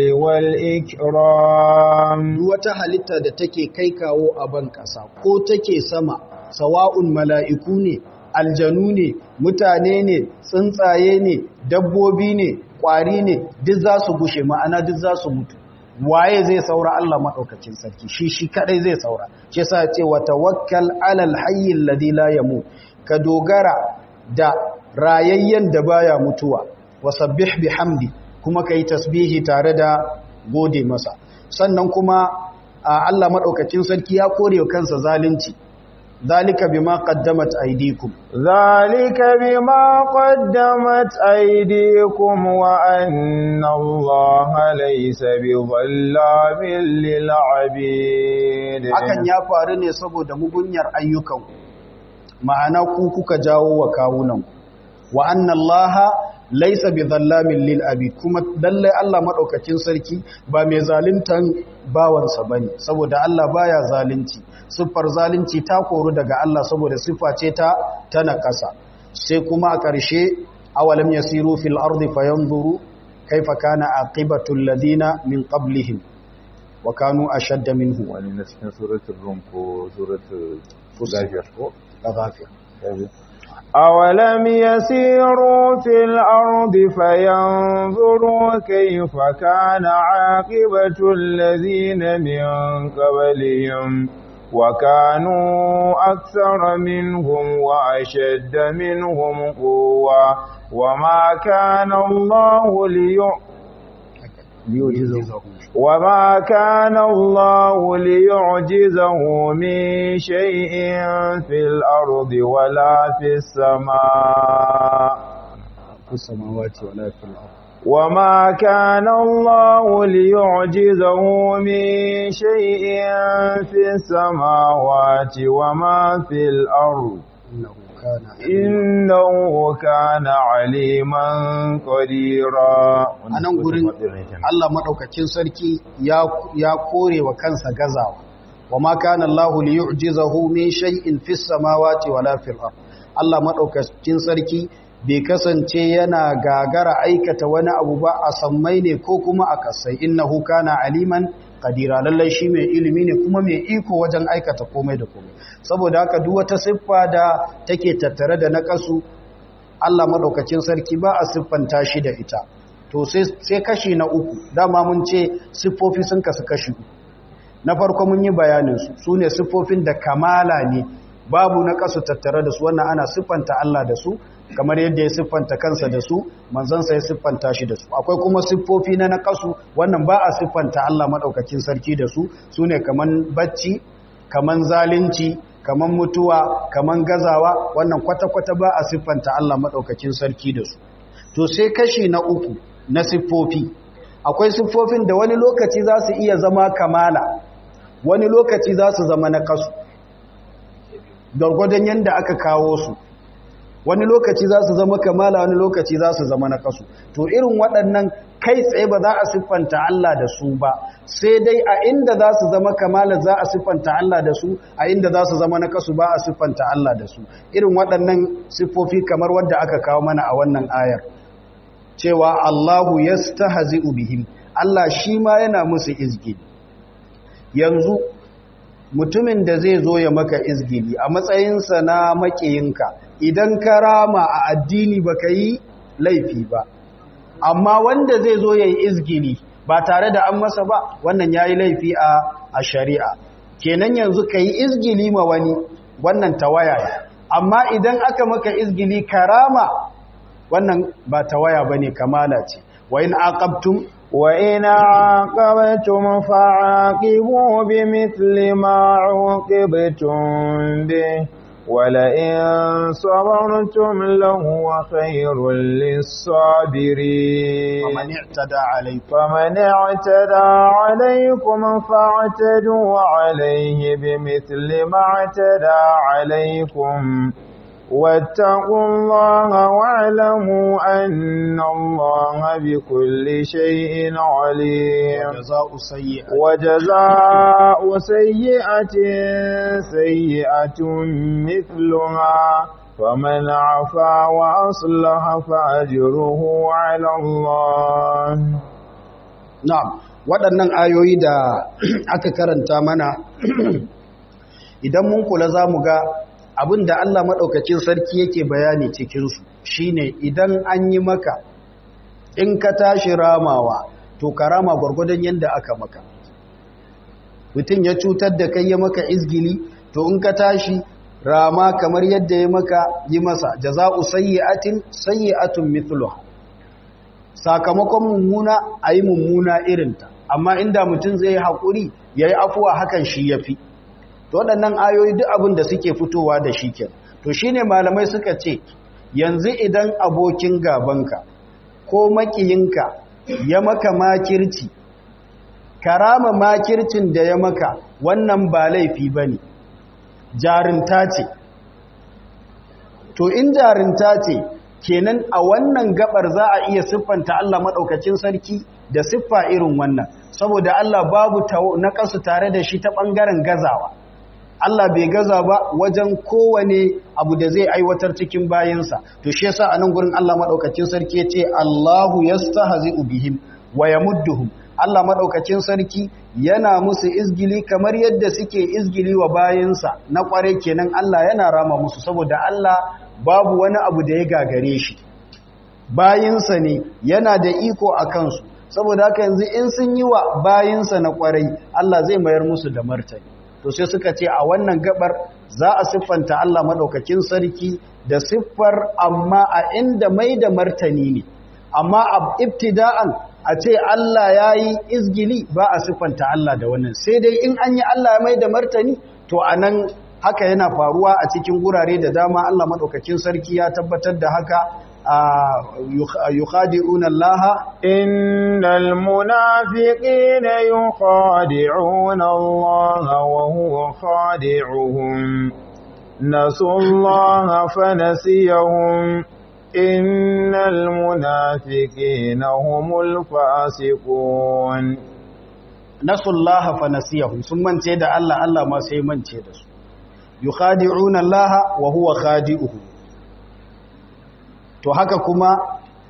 والإكرام wata halitta da take kai kawo a ban ƙasa ko take sama sawa'un mala'iku ne aljanu ne mutane ne tsuntsaye ne dabbobi ne ƙwari ne duk za su gushe ma'ana duk za su mutu waye zai saura Allah maɗaukacin sarki shi shi kadai zai saura shi sa ce wa tawakkal alal hayyin ladhi la yamut ka dogara da rayayyen da baya mutuwa wasabbih bihamdi kuma kai tasbihi tare da gode masa sannan kuma Allah madaukakin sarki ya kore kansa zalunci zalika bima qaddamat aydikum ذلك بما قدمت أيديكم وأن الله ليس بظلام للعبيد hakan ya faru ne saboda mugunyar ayyukan ma'ana ku kuka jawo wa kawunan wa anna allaha laysa bidhallamin lil abid kuma lalle Allah madaukakin sarki ba mai zaluntan bawansa bane saboda Allah baya zalunci siffar zalunci ta koru daga Allah saboda siffa ce ta tana kasa sai kuma a ƙarshe awalam yasiru fil ardi fayanzuru kaifa kana aqibatu alladhina min qablihim wa kanu ashadda minhu wani na cikin suratul rum ko suratul Fussilat. ghafir ko ghafir أولم يسيروا في الأرض فينظروا كيف كان عاقبة الذين من قبلهم وكانوا أكثر منهم وأشد منهم قوة وما كان الله ليؤمن وما كان الله ليعجزه من شيء في الأرض ولا في السماء في السماوات ولا في الأرض وما كان الله ليعجزه من شيء في السماوات وما في الأرض إنه كان إنه كان عليما قديرا a nan gurin Allah maɗaukacin sarki ya ya kore wa kansa gazawa wa ma kana Allah li yu'jizahu min shay'in fis samawati wala fil ard Allah maɗaukacin sarki bai kasance yana gagara aikata wani abu ba a sammai ne ko kuma a kasai innahu kana aliman qadira lallai shi mai ilimi ne kuma mai iko wajen aikata komai da komai saboda haka duk wata siffa da take tattare da naqasu Allah maɗaukacin sarki ba a siffanta shi da ita to sai kashi na uku dama mun ce siffofi sun kasu kashi uku na farko mun yi bayaninsu su ne siffofin da kamala ne babu na kasu tattare da su wannan ana siffanta Allah da su kamar yadda ya siffanta kansa da su manzansa ya siffanta shi da su akwai kuma siffofi na na kasu wannan ba a siffanta Allah maɗaukakin sarki da su su ne kaman bacci kaman zalunci kaman mutuwa kaman gazawa wannan kwata-kwata ba a siffanta Allah maɗaukakin sarki da su to sai kashi na uku na siffofi akwai siffofin da wani lokaci za su iya zama kamala wani lokaci za su zama na kasu gwargwadon yadda aka kawo su wani lokaci za su zama kamala wani lokaci za su zama na kasu to irin waɗannan kai tsaye ba za a siffanta Allah da su ba sai dai a inda za su zama kamala za a siffanta Allah da su a inda za su zama na kasu ba a siffanta Allah da su irin waɗannan siffofi kamar wadda aka kawo mana a wannan ayar cewa Allahu yastahzi'u bihim Allah shi ma yana musu izgili yanzu mutumin da zai zo ya maka izgili a matsayinsa na makiyinka idan ka rama a addini baka yi laifi ba amma wanda zai zo ya yi izgili ba tare da an masa ba wannan ya yi laifi a, a shari'a kenan yanzu ka yi izgili ma wani wannan tawaya ne amma idan aka maka izgili karama wannan ba tawaya ba ne kamala ce wa in aqabtum وإن عاقبتم فعاقبوا بمثل ما عوقبتم به ولئن صبرتم لهو خير للصابرين فمن اعتدى عليكم فمن اعتدى عليكم فاعتدوا عليه بمثل ما اعتدى عليكم واتقوا الله واعلموا أن الله بكل شيء عليم وجزاء سيئة وجزاء سيئة سيئة مثلها فمن عفا وأصلح فأجره على الله na'am waɗannan ayoyi da aka karanta mana idan mun kula za mu ga abin da Allah maɗaukacin sarki yake bayani cikinsu shine idan an yi maka in ka tashi ramawa to ka rama gwargwadon yadda aka maka mutum ya cutar da kai ya maka izgili to in ka tashi rama kamar yadda ya maka yi masa jaza'u sayyi'atin sayyi'atun mithluha sakamakon mummuna a yi mummuna irinta amma inda mutum zai yi haƙuri ya yi afuwa hakan shi ya fi to waɗannan ayoyi duk abin da suke fitowa da shi kenan to shine malamai suka ce yanzu idan abokin gabanka ko makiyinka ya maka makirci karama makircin da ya maka wannan ba laifi bane jarinta ce to in jarinta ce kenan a wannan gabar za a iya siffanta Allah madaukakin sarki da siffa irin wannan saboda Allah babu na kasu tare da shi ta bangaren gazawa Allah bai gaza ba wajen kowane abu da zai aiwatar cikin bayansa to shi yasa anan gurin Allah madaukakin sarki yace Allahu yastahzi'u bihim wa yamudduhum Allah madaukakin sarki yana musu izgili kamar yadda suke izgili wa bayansa na kware kenan Allah yana rama musu saboda Allah babu wani abu da ya gagare shi bayinsa ne yana da iko a kansu saboda haka yanzu in sun yi wa bayinsa na kwarai Allah zai mayar musu da martani to sai suka ce a wannan gabar za a siffanta Allah madaukakin sarki da siffar amma a inda mai da martani ne amma a ibtida'an a ce Allah ya yi izgili ba a siffanta Allah da wannan sai dai in an yi Allah ya mai da martani to a nan haka yana faruwa a cikin gurare da dama Allah maɗaukakin sarki ya tabbatar da haka يخادعون الله إن المنافقين يخادعون الله وهو خادعهم نسوا الله فنسيهم إن المنافقين هم الفاسقون نسوا الله فنسيهم ثم انتهى الله الله ما سيمن تهدى يخادعون الله وهو خادعهم to haka kuma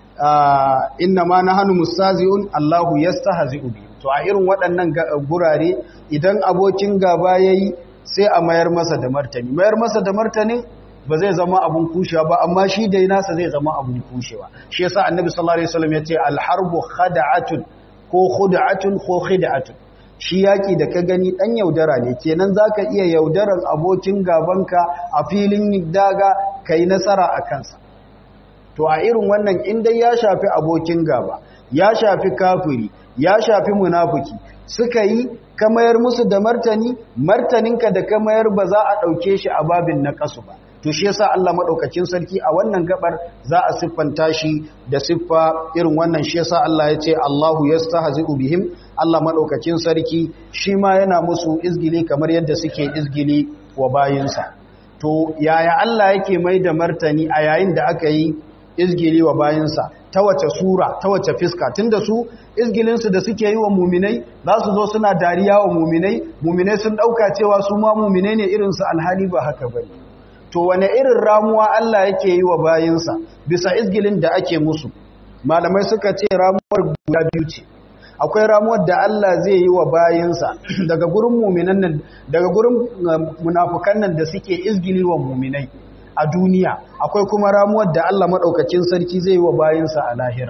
inna ma nahnu mustazi'un Allahu yastahzi'u bi to a irin waɗannan gurare idan abokin gaba yayi sai a mayar masa da martani mayar masa da martani ba zai zama abun kushewa ba amma shi dai nasa zai zama abun kushewa shi yasa annabi sallallahu alaihi wasallam yace al-harbu khada'atun ko khud'atun ko khid'atun shi yaki da ka gani dan yaudara ne kenan zaka iya yaudaran abokin gabanka a filin daga kai nasara a kansa to a irin wannan in dai ya shafi abokin gaba ya shafi kafiri ya shafi munafiki suka yi kamayar musu da martani martaninka da kamayar ba za a ɗauke shi a babin na kasu ba to shi yasa Allah madaukakin sarki a wannan gabar za a siffanta shi da siffa irin wannan shi yasa Allah ya ce Allahu yastahzi'u bihim Allah madaukakin sarki shi ma yana musu izgili kamar yadda suke izgili wa bayinsa to yaya Allah yake mai da martani a yayin da aka yi izgili wa bayansa ta wace sura ta wace fiska tunda su izgilinsu da suke yi wa muminai za su zo suna dariya wa muminai muminai sun ɗauka cewa su ma muminai ne irinsu alhali ba haka bane to wane irin ramuwa Allah yake yi wa bayansa bisa izgilin da ake musu malamai suka ce ramuwar guda biyu ce akwai ramuwar da Allah zai yi wa bayansa daga gurin muminan nan daga gurin munafukan nan da suke izgili wa muminai a duniya akwai kuma ramuwar da Allah maɗaukacin sarki zai yi wa bayansa a lahira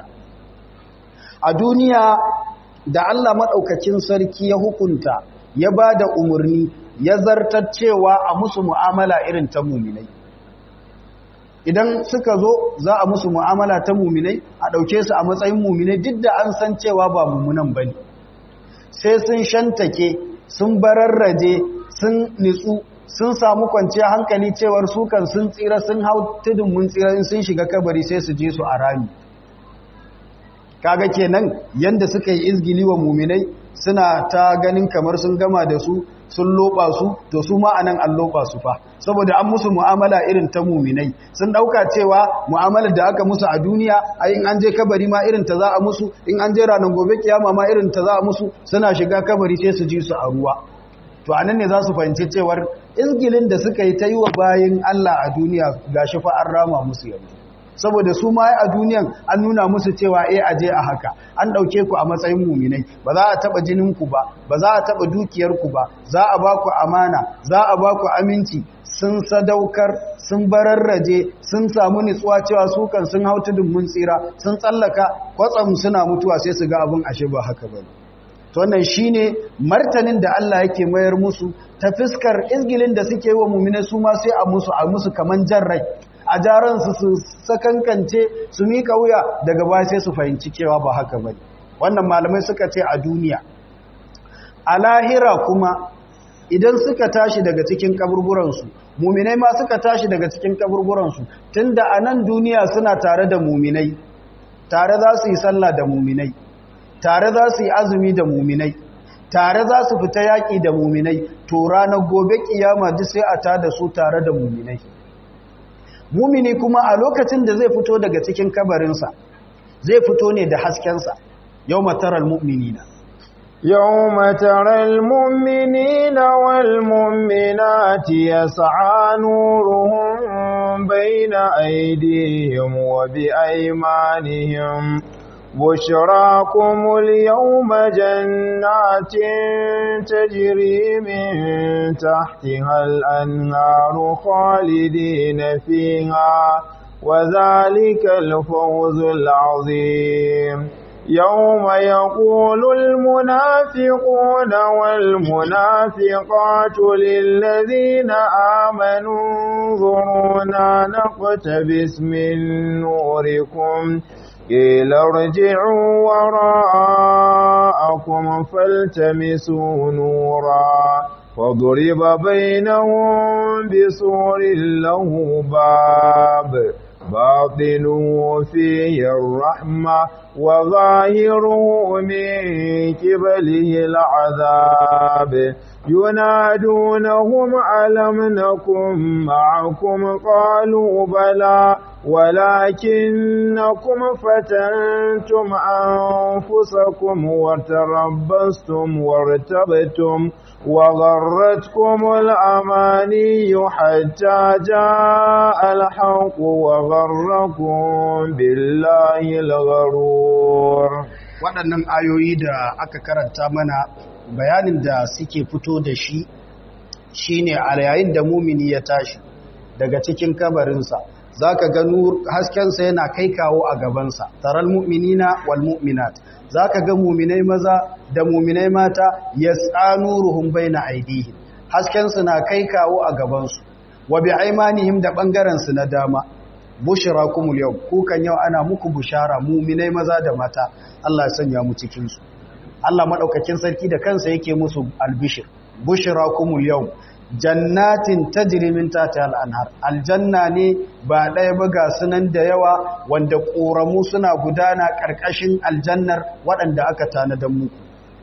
a duniya da Allah maɗaukacin sarki ya hukunta ya ba da umarni ya zartar cewa a musu mu'amala irin ta muminai idan suka zo za a musu mu'amala ta muminai a ɗauke su a matsayin muminai duk da an san cewa ba mummunan ba ne sai sun shantake sun bararraje sun nitsu sun samu kwanciya hankali cewar sukan sun tsira sun hau tudun mun tsira in sun shiga kabari sai su je su a rami kaga kenan yanda suka yi izgili wa muminai suna ta ganin kamar sun gama da su sun loba su to su ma anan an loba su fa saboda an musu mu'amala irin ta muminai sun dauka cewa mu'amalar da aka musu a duniya ai in an je kabari ma irin ta za a musu in an je ranar gobe kiyama ma irin ta za a musu suna shiga kabari sai su ji su a ruwa to anan ne za su fahimci cewar izgilin da suka yi ta yi wa bayan Allah a duniya gashi fa an rama musu yanzu saboda su ma a duniyan an nuna musu cewa eh aje a haka an dauke ku a matsayin muminai ba za a taba jinin ku ba ba za a taba dukiyar ku ba za a ba ku amana za a ba ku aminci sun sadaukar sun bararraje sun samu nitsuwa cewa su kan sun hau tudun mun tsira sun tsallaka kwatsam suna mutuwa sai su ga abin ashe ba haka bane to wannan shine martanin da Allah yake mayar musu ta fiskar izgilin da suke wa mu'mina su ma sai a musu a musu kaman jarrai a jaran su su sakankance su mika wuya daga baya sai su fahimci cewa ba haka bane wannan malamai suka ce a duniya a lahira kuma idan suka tashi daga cikin kaburburansu muminai ma suka tashi daga cikin kaburburansu tunda a nan duniya suna tare da muminai tare za su yi sallah da muminai tare za su yi azumi da muminai tare za su fita yaƙi da muminai to ranar gobe kiyama duk sai a ta da su tare da muminai mumini kuma a lokacin da zai fito daga cikin kabarinsa zai fito ne da haskensa yau mataral mu'minina يوم ترى المؤمنين والمؤمنات يسعى نورهم بين أيديهم وبأيمانهم بشراكم اليوم جنات تجري من تحتها الأنهار خالدين فيها وذلك الفوز العظيم يوم يقول المنافقون والمنافقات للذين آمنوا انظرونا نقتبس من نوركم قيل ارجعوا وراءكم فالتمسوا نورا وضرب بينهم بسور له باب باطنه فيه الرحمة وظاهره من قبله العذاب ينادونهم ألم نكن معكم قالوا بلى ولكنكم فتنتم أنفسكم وتربصتم وارتبتم وغرتكم الأماني حتى جاء الحق وغركم بالله الغرور waɗannan ayoyi da aka karanta mana bayanin da suke fito da shi shine a yayin da mumini ya tashi daga cikin kabarinsa za ka ga haskensa yana kai kawo a gabansa taral mu'minina wal mu'minat za ka ga muminai maza da muminai mata ya tsanuruhun bai na aidihin haskensu na kai kawo a gabansu wa bi aimanihim da ɓangarensu na dama bushira kumul yau kukan yau ana muku bushara muminai maza da mata Allah ya sanya mu cikinsu Allah maɗaukakin sarki da kansa yake musu albishir bushira kumul yau jannatin tajri min tahtiha al-anhar aljanna ne ba ɗaya ba ga sunan da yawa wanda ƙoramu suna gudana ƙarƙashin aljannar waɗanda aka tanadan muku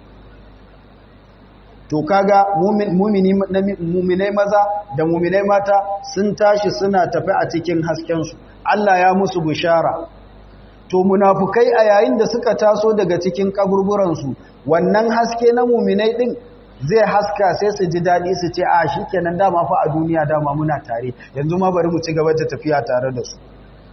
to kaga muminai maza da muminai mata sun tashi suna tafi a cikin haskensu Allah ya musu bishara to munafukai a yayin da suka taso daga cikin kaburburansu wannan haske na muminai din zai haska sai su ji daɗi su ce a shi kenan dama fa a duniya dama muna tare yanzu ma bari mu ci gaba da tafiya tare da su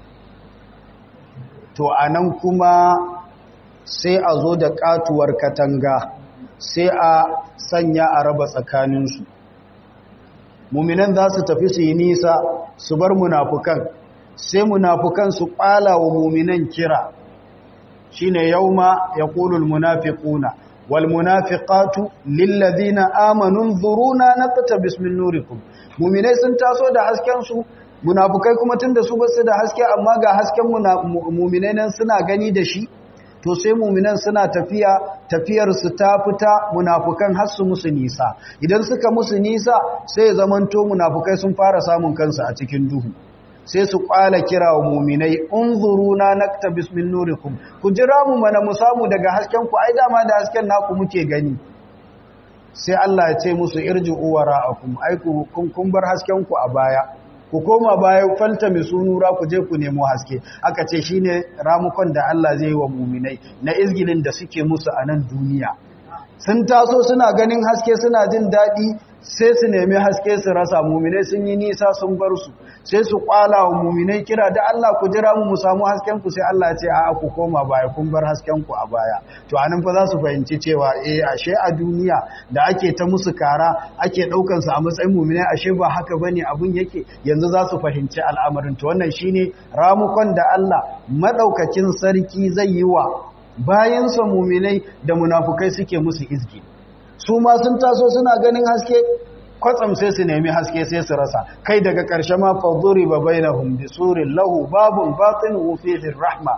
to a nan kuma sai a zo da katuwar katanga sai a sanya a raba tsakaninsu muminan za su tafi su yi nisa su bar munafukan sai munafukan su ƙwala wa muminan kira shine yauma yaqulul munafiquna والمنافقات للذين آمنوا انظرونا نقتبس من نوركم muminai sun taso da hasken su munafukai kuma tunda su basu da haske amma ga hasken muminai nan suna gani da shi to sai muminan suna tafiya tafiyar su ta fita munafukan har su musu nisa idan suka musu nisa sai ya zamanto munafukai sun fara samun kansu a cikin duhu sai su kwala kira wa muminai unzuruna naktabis min nurikum ku jira mu mana mu samu daga hasken ku ai dama da hasken naku muke gani sai Allah ya ce musu irji'u wara'akum ai ku kun kun bar hasken ku a baya ku koma baya falta mi sunura ku je ku nemo haske aka ce shine ramukon da Allah zai yi wa muminai na izgilin da suke musu a nan duniya sun taso suna ganin haske suna jin daɗi sai su nemi haske su rasa muminai sun yi nisa sun bar su sai su kwala wa muminai kira da Allah ku jira mu mu samu hasken ku sai Allah ya ce a'a ku koma baya kun bar hasken ku a baya to anan fa za su fahimci cewa eh ashe a duniya da ake ta musu kara ake daukan su a matsayin muminai ashe ba haka bane abun yake yanzu za su fahimci al'amarin to wannan shine ramukon da Allah madaukakin sarki zai yi wa bayan sa muminai da munafukai suke musu izgi su ma sun taso suna ganin haske kwatsam sai su nemi haske sai su rasa kai daga ƙarshe ma faduri ba bainahum bi surin lahu babun batinuhu fihi rahma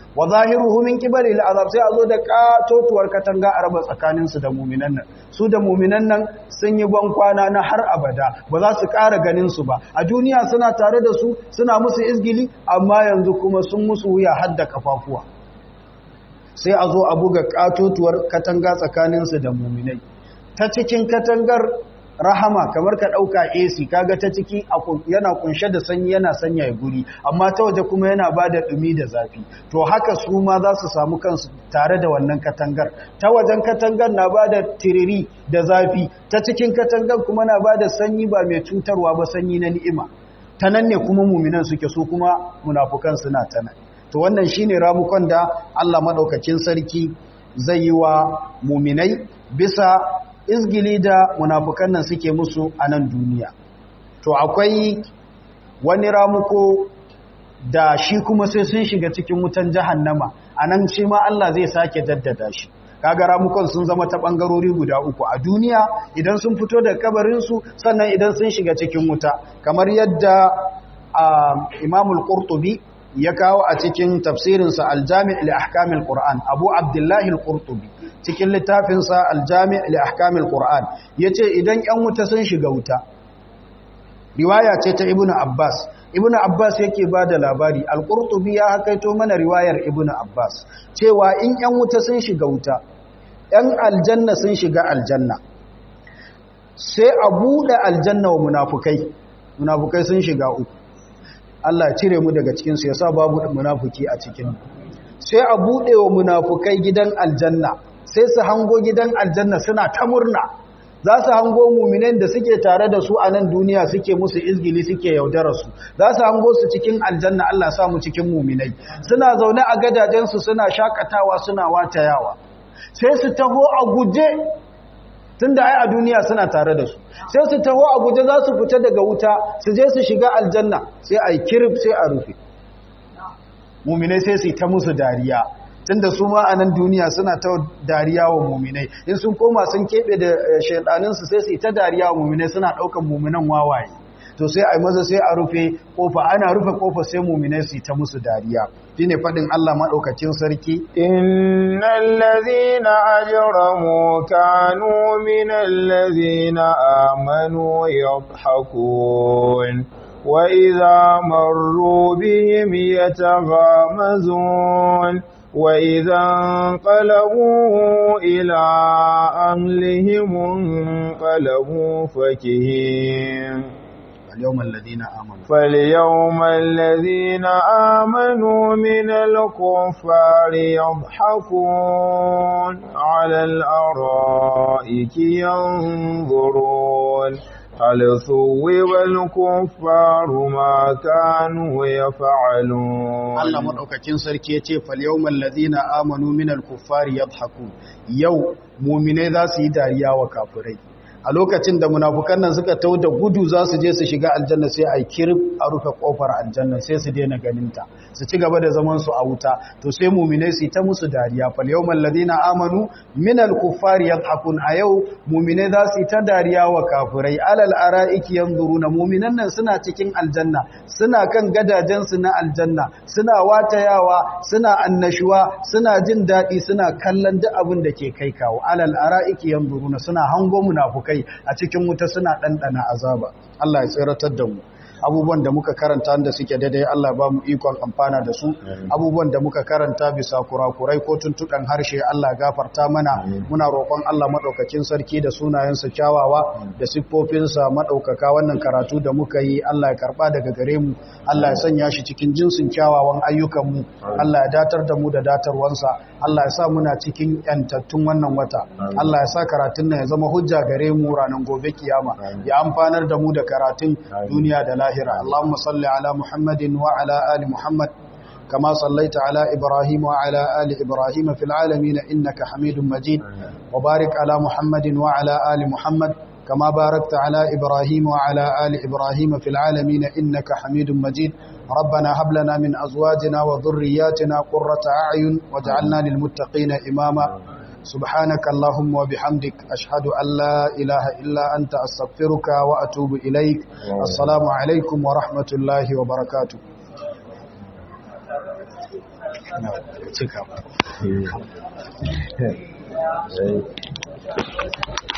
wa zahiruhu min qibali al'azab sai a zo da katotuwar katanga a raba tsakanin su da mu'minan nan su da mu'minan nan sun yi ban kwana na har abada ba za su ƙara ganin su ba a duniya suna tare da su suna musu izgili amma yanzu kuma sun musu wuya har da kafafuwa sai a zo a buga katotuwar katanga tsakanin su da mu'minai ta cikin katangar rahama kamar ka ɗauka AC kaga ta ciki yana kunshe da sanyi yana sanya ya guri amma ta waje kuma yana ba da ɗumi da zafi to haka su ma za su samu kansu tare da wannan katangar ta wajen katangar na ba da tiriri da zafi ta cikin katangar kuma na ba da sanyi ba mai cutarwa ba sanyi na ni'ima ta nan ne kuma muminan suke so kuma munafukan suna ta nan to wannan shine ramukon da Allah madaukakin sarki zai yi wa muminai bisa izgili da munafukan nan suke musu a nan duniya to akwai wani ramuko da shi kuma sai sun shiga cikin wutan jahannama a nan shi ma Allah zai sake jaddada shi kaga ramukon sun zama ta bangarori guda uku a duniya idan sun fito da kabarinsu sannan idan sun shiga cikin wuta kamar yadda imamul qurtubi ya kawo a cikin tafsirinsa aljami' li ahkamil qur'an abu abdullahi al-qurtubi cikin littafinsa aljami' li ahkamil qur'an yace idan yan wuta sun shiga wuta riwaya ce ta ibnu abbas ibnu abbas yake bada labari al-qurtubi ya hakaito mana riwayar ibnu abbas cewa in yan wuta sun shiga wuta yan aljanna sun shiga aljanna sai a bude aljanna wa munafukai munafukai sun shiga uku Allah cire mu daga cikinsu ya sa babu munafuki a cikin sai a buɗe wa munafukai gidan aljanna sai su hango gidan aljanna suna ta murna za su hango muminan da suke tare da su a nan duniya suke musu izgili suke yaudara su za su hango su cikin aljanna Allah samu cikin muminai suna zaune a gadajensu suna shakatawa suna watayawa sai su taho a guje tun da ai a duniya suna tare da su sai su taho a guje za su fita daga wuta su je su shiga aljanna sai a yi kirif sai a rufe muminai sai su yi ta musu dariya tun da su ma a nan duniya suna ta dariya wa muminai in sun koma sun keɓe da shaidaninsu sai su yi ta dariya wa muminai suna ɗaukan muminan wawaye to sai a yi maza sai a rufe kofa ana rufe kofa sai muminai su yi ta musu dariya shi ne faɗin Allah maɗaukacin sarki innal ladhina ajramu kanu minal ladhina amanu yadhhakun wa idha marru bihim yataghamazun wa idha anqalabu ila ahlihim anqalabu fakihin فاليوم الذين آمنوا فاليوم الذين آمنوا من الكفار يضحكون على الأرائك ينظرون هل ثوب الكفار ما كانوا يفعلون Allah madaukakin sarki yace fal yawmal ladina amanu minal kuffari yadhakun yau mu'mine za su yi dariya wa kafirai a lokacin da munafukan nan suka tau da gudu za su je su shiga aljanna sai a kirib a rufe kofar aljanna sai su daina ganinta su ci gaba da zaman su a wuta to sai mu'minai su ta musu dariya fal yawmal ladina amanu minal kuffari yadhakun a yau mu'minai za su ta dariya wa kafirai alal araiki yanzuruna mu'minan nan suna cikin aljanna suna kan gadajen su na aljanna suna watayawa suna annashuwa suna jin dadi suna kallon duk abin da ke kai kawo alal araiki yanzuruna suna hango munafukai kai a cikin wuta suna ɗanɗana azaba Allah ya tsiratar da mu abubuwan da muka karanta da suke daidai Allah ba mu ikon amfana da su abubuwan da muka karanta bisa kurakurai ko tuntuɗan harshe Allah gafarta mana muna roƙon Allah maɗaukakin sarki da sunayensa kyawawa da siffofinsa maɗaukaka wannan karatu da muka yi Allah ya karɓa daga gare mu Allah ya sanya shi cikin jinsin kyawawan ayyukanmu Allah ya datar da mu da datarwansa Allah ya sa muna cikin yantattun wannan wata Allah ya sa karatun nan ya zama hujja gare mu ranar gobe kiyama ya amfanar da mu da karatun duniya da lahira Allahumma salli ala Muhammadin wa ala ali Muhammad كما صليت على إبراهيم وعلى آل إبراهيم في العالمين إنك حميد مجيد وبارك على محمد وعلى آل محمد كما باركت على إبراهيم وعلى آل إبراهيم في العالمين إنك حميد مجيد ربنا هب لنا من أزواجنا وذرياتنا قرة أعين واجعلنا للمتقين إماما سبحانك اللهم وبحمدك أشهد أن لا إله إلا أنت أستغفرك وأتوب إليك السلام عليكم ورحمة الله وبركاته cika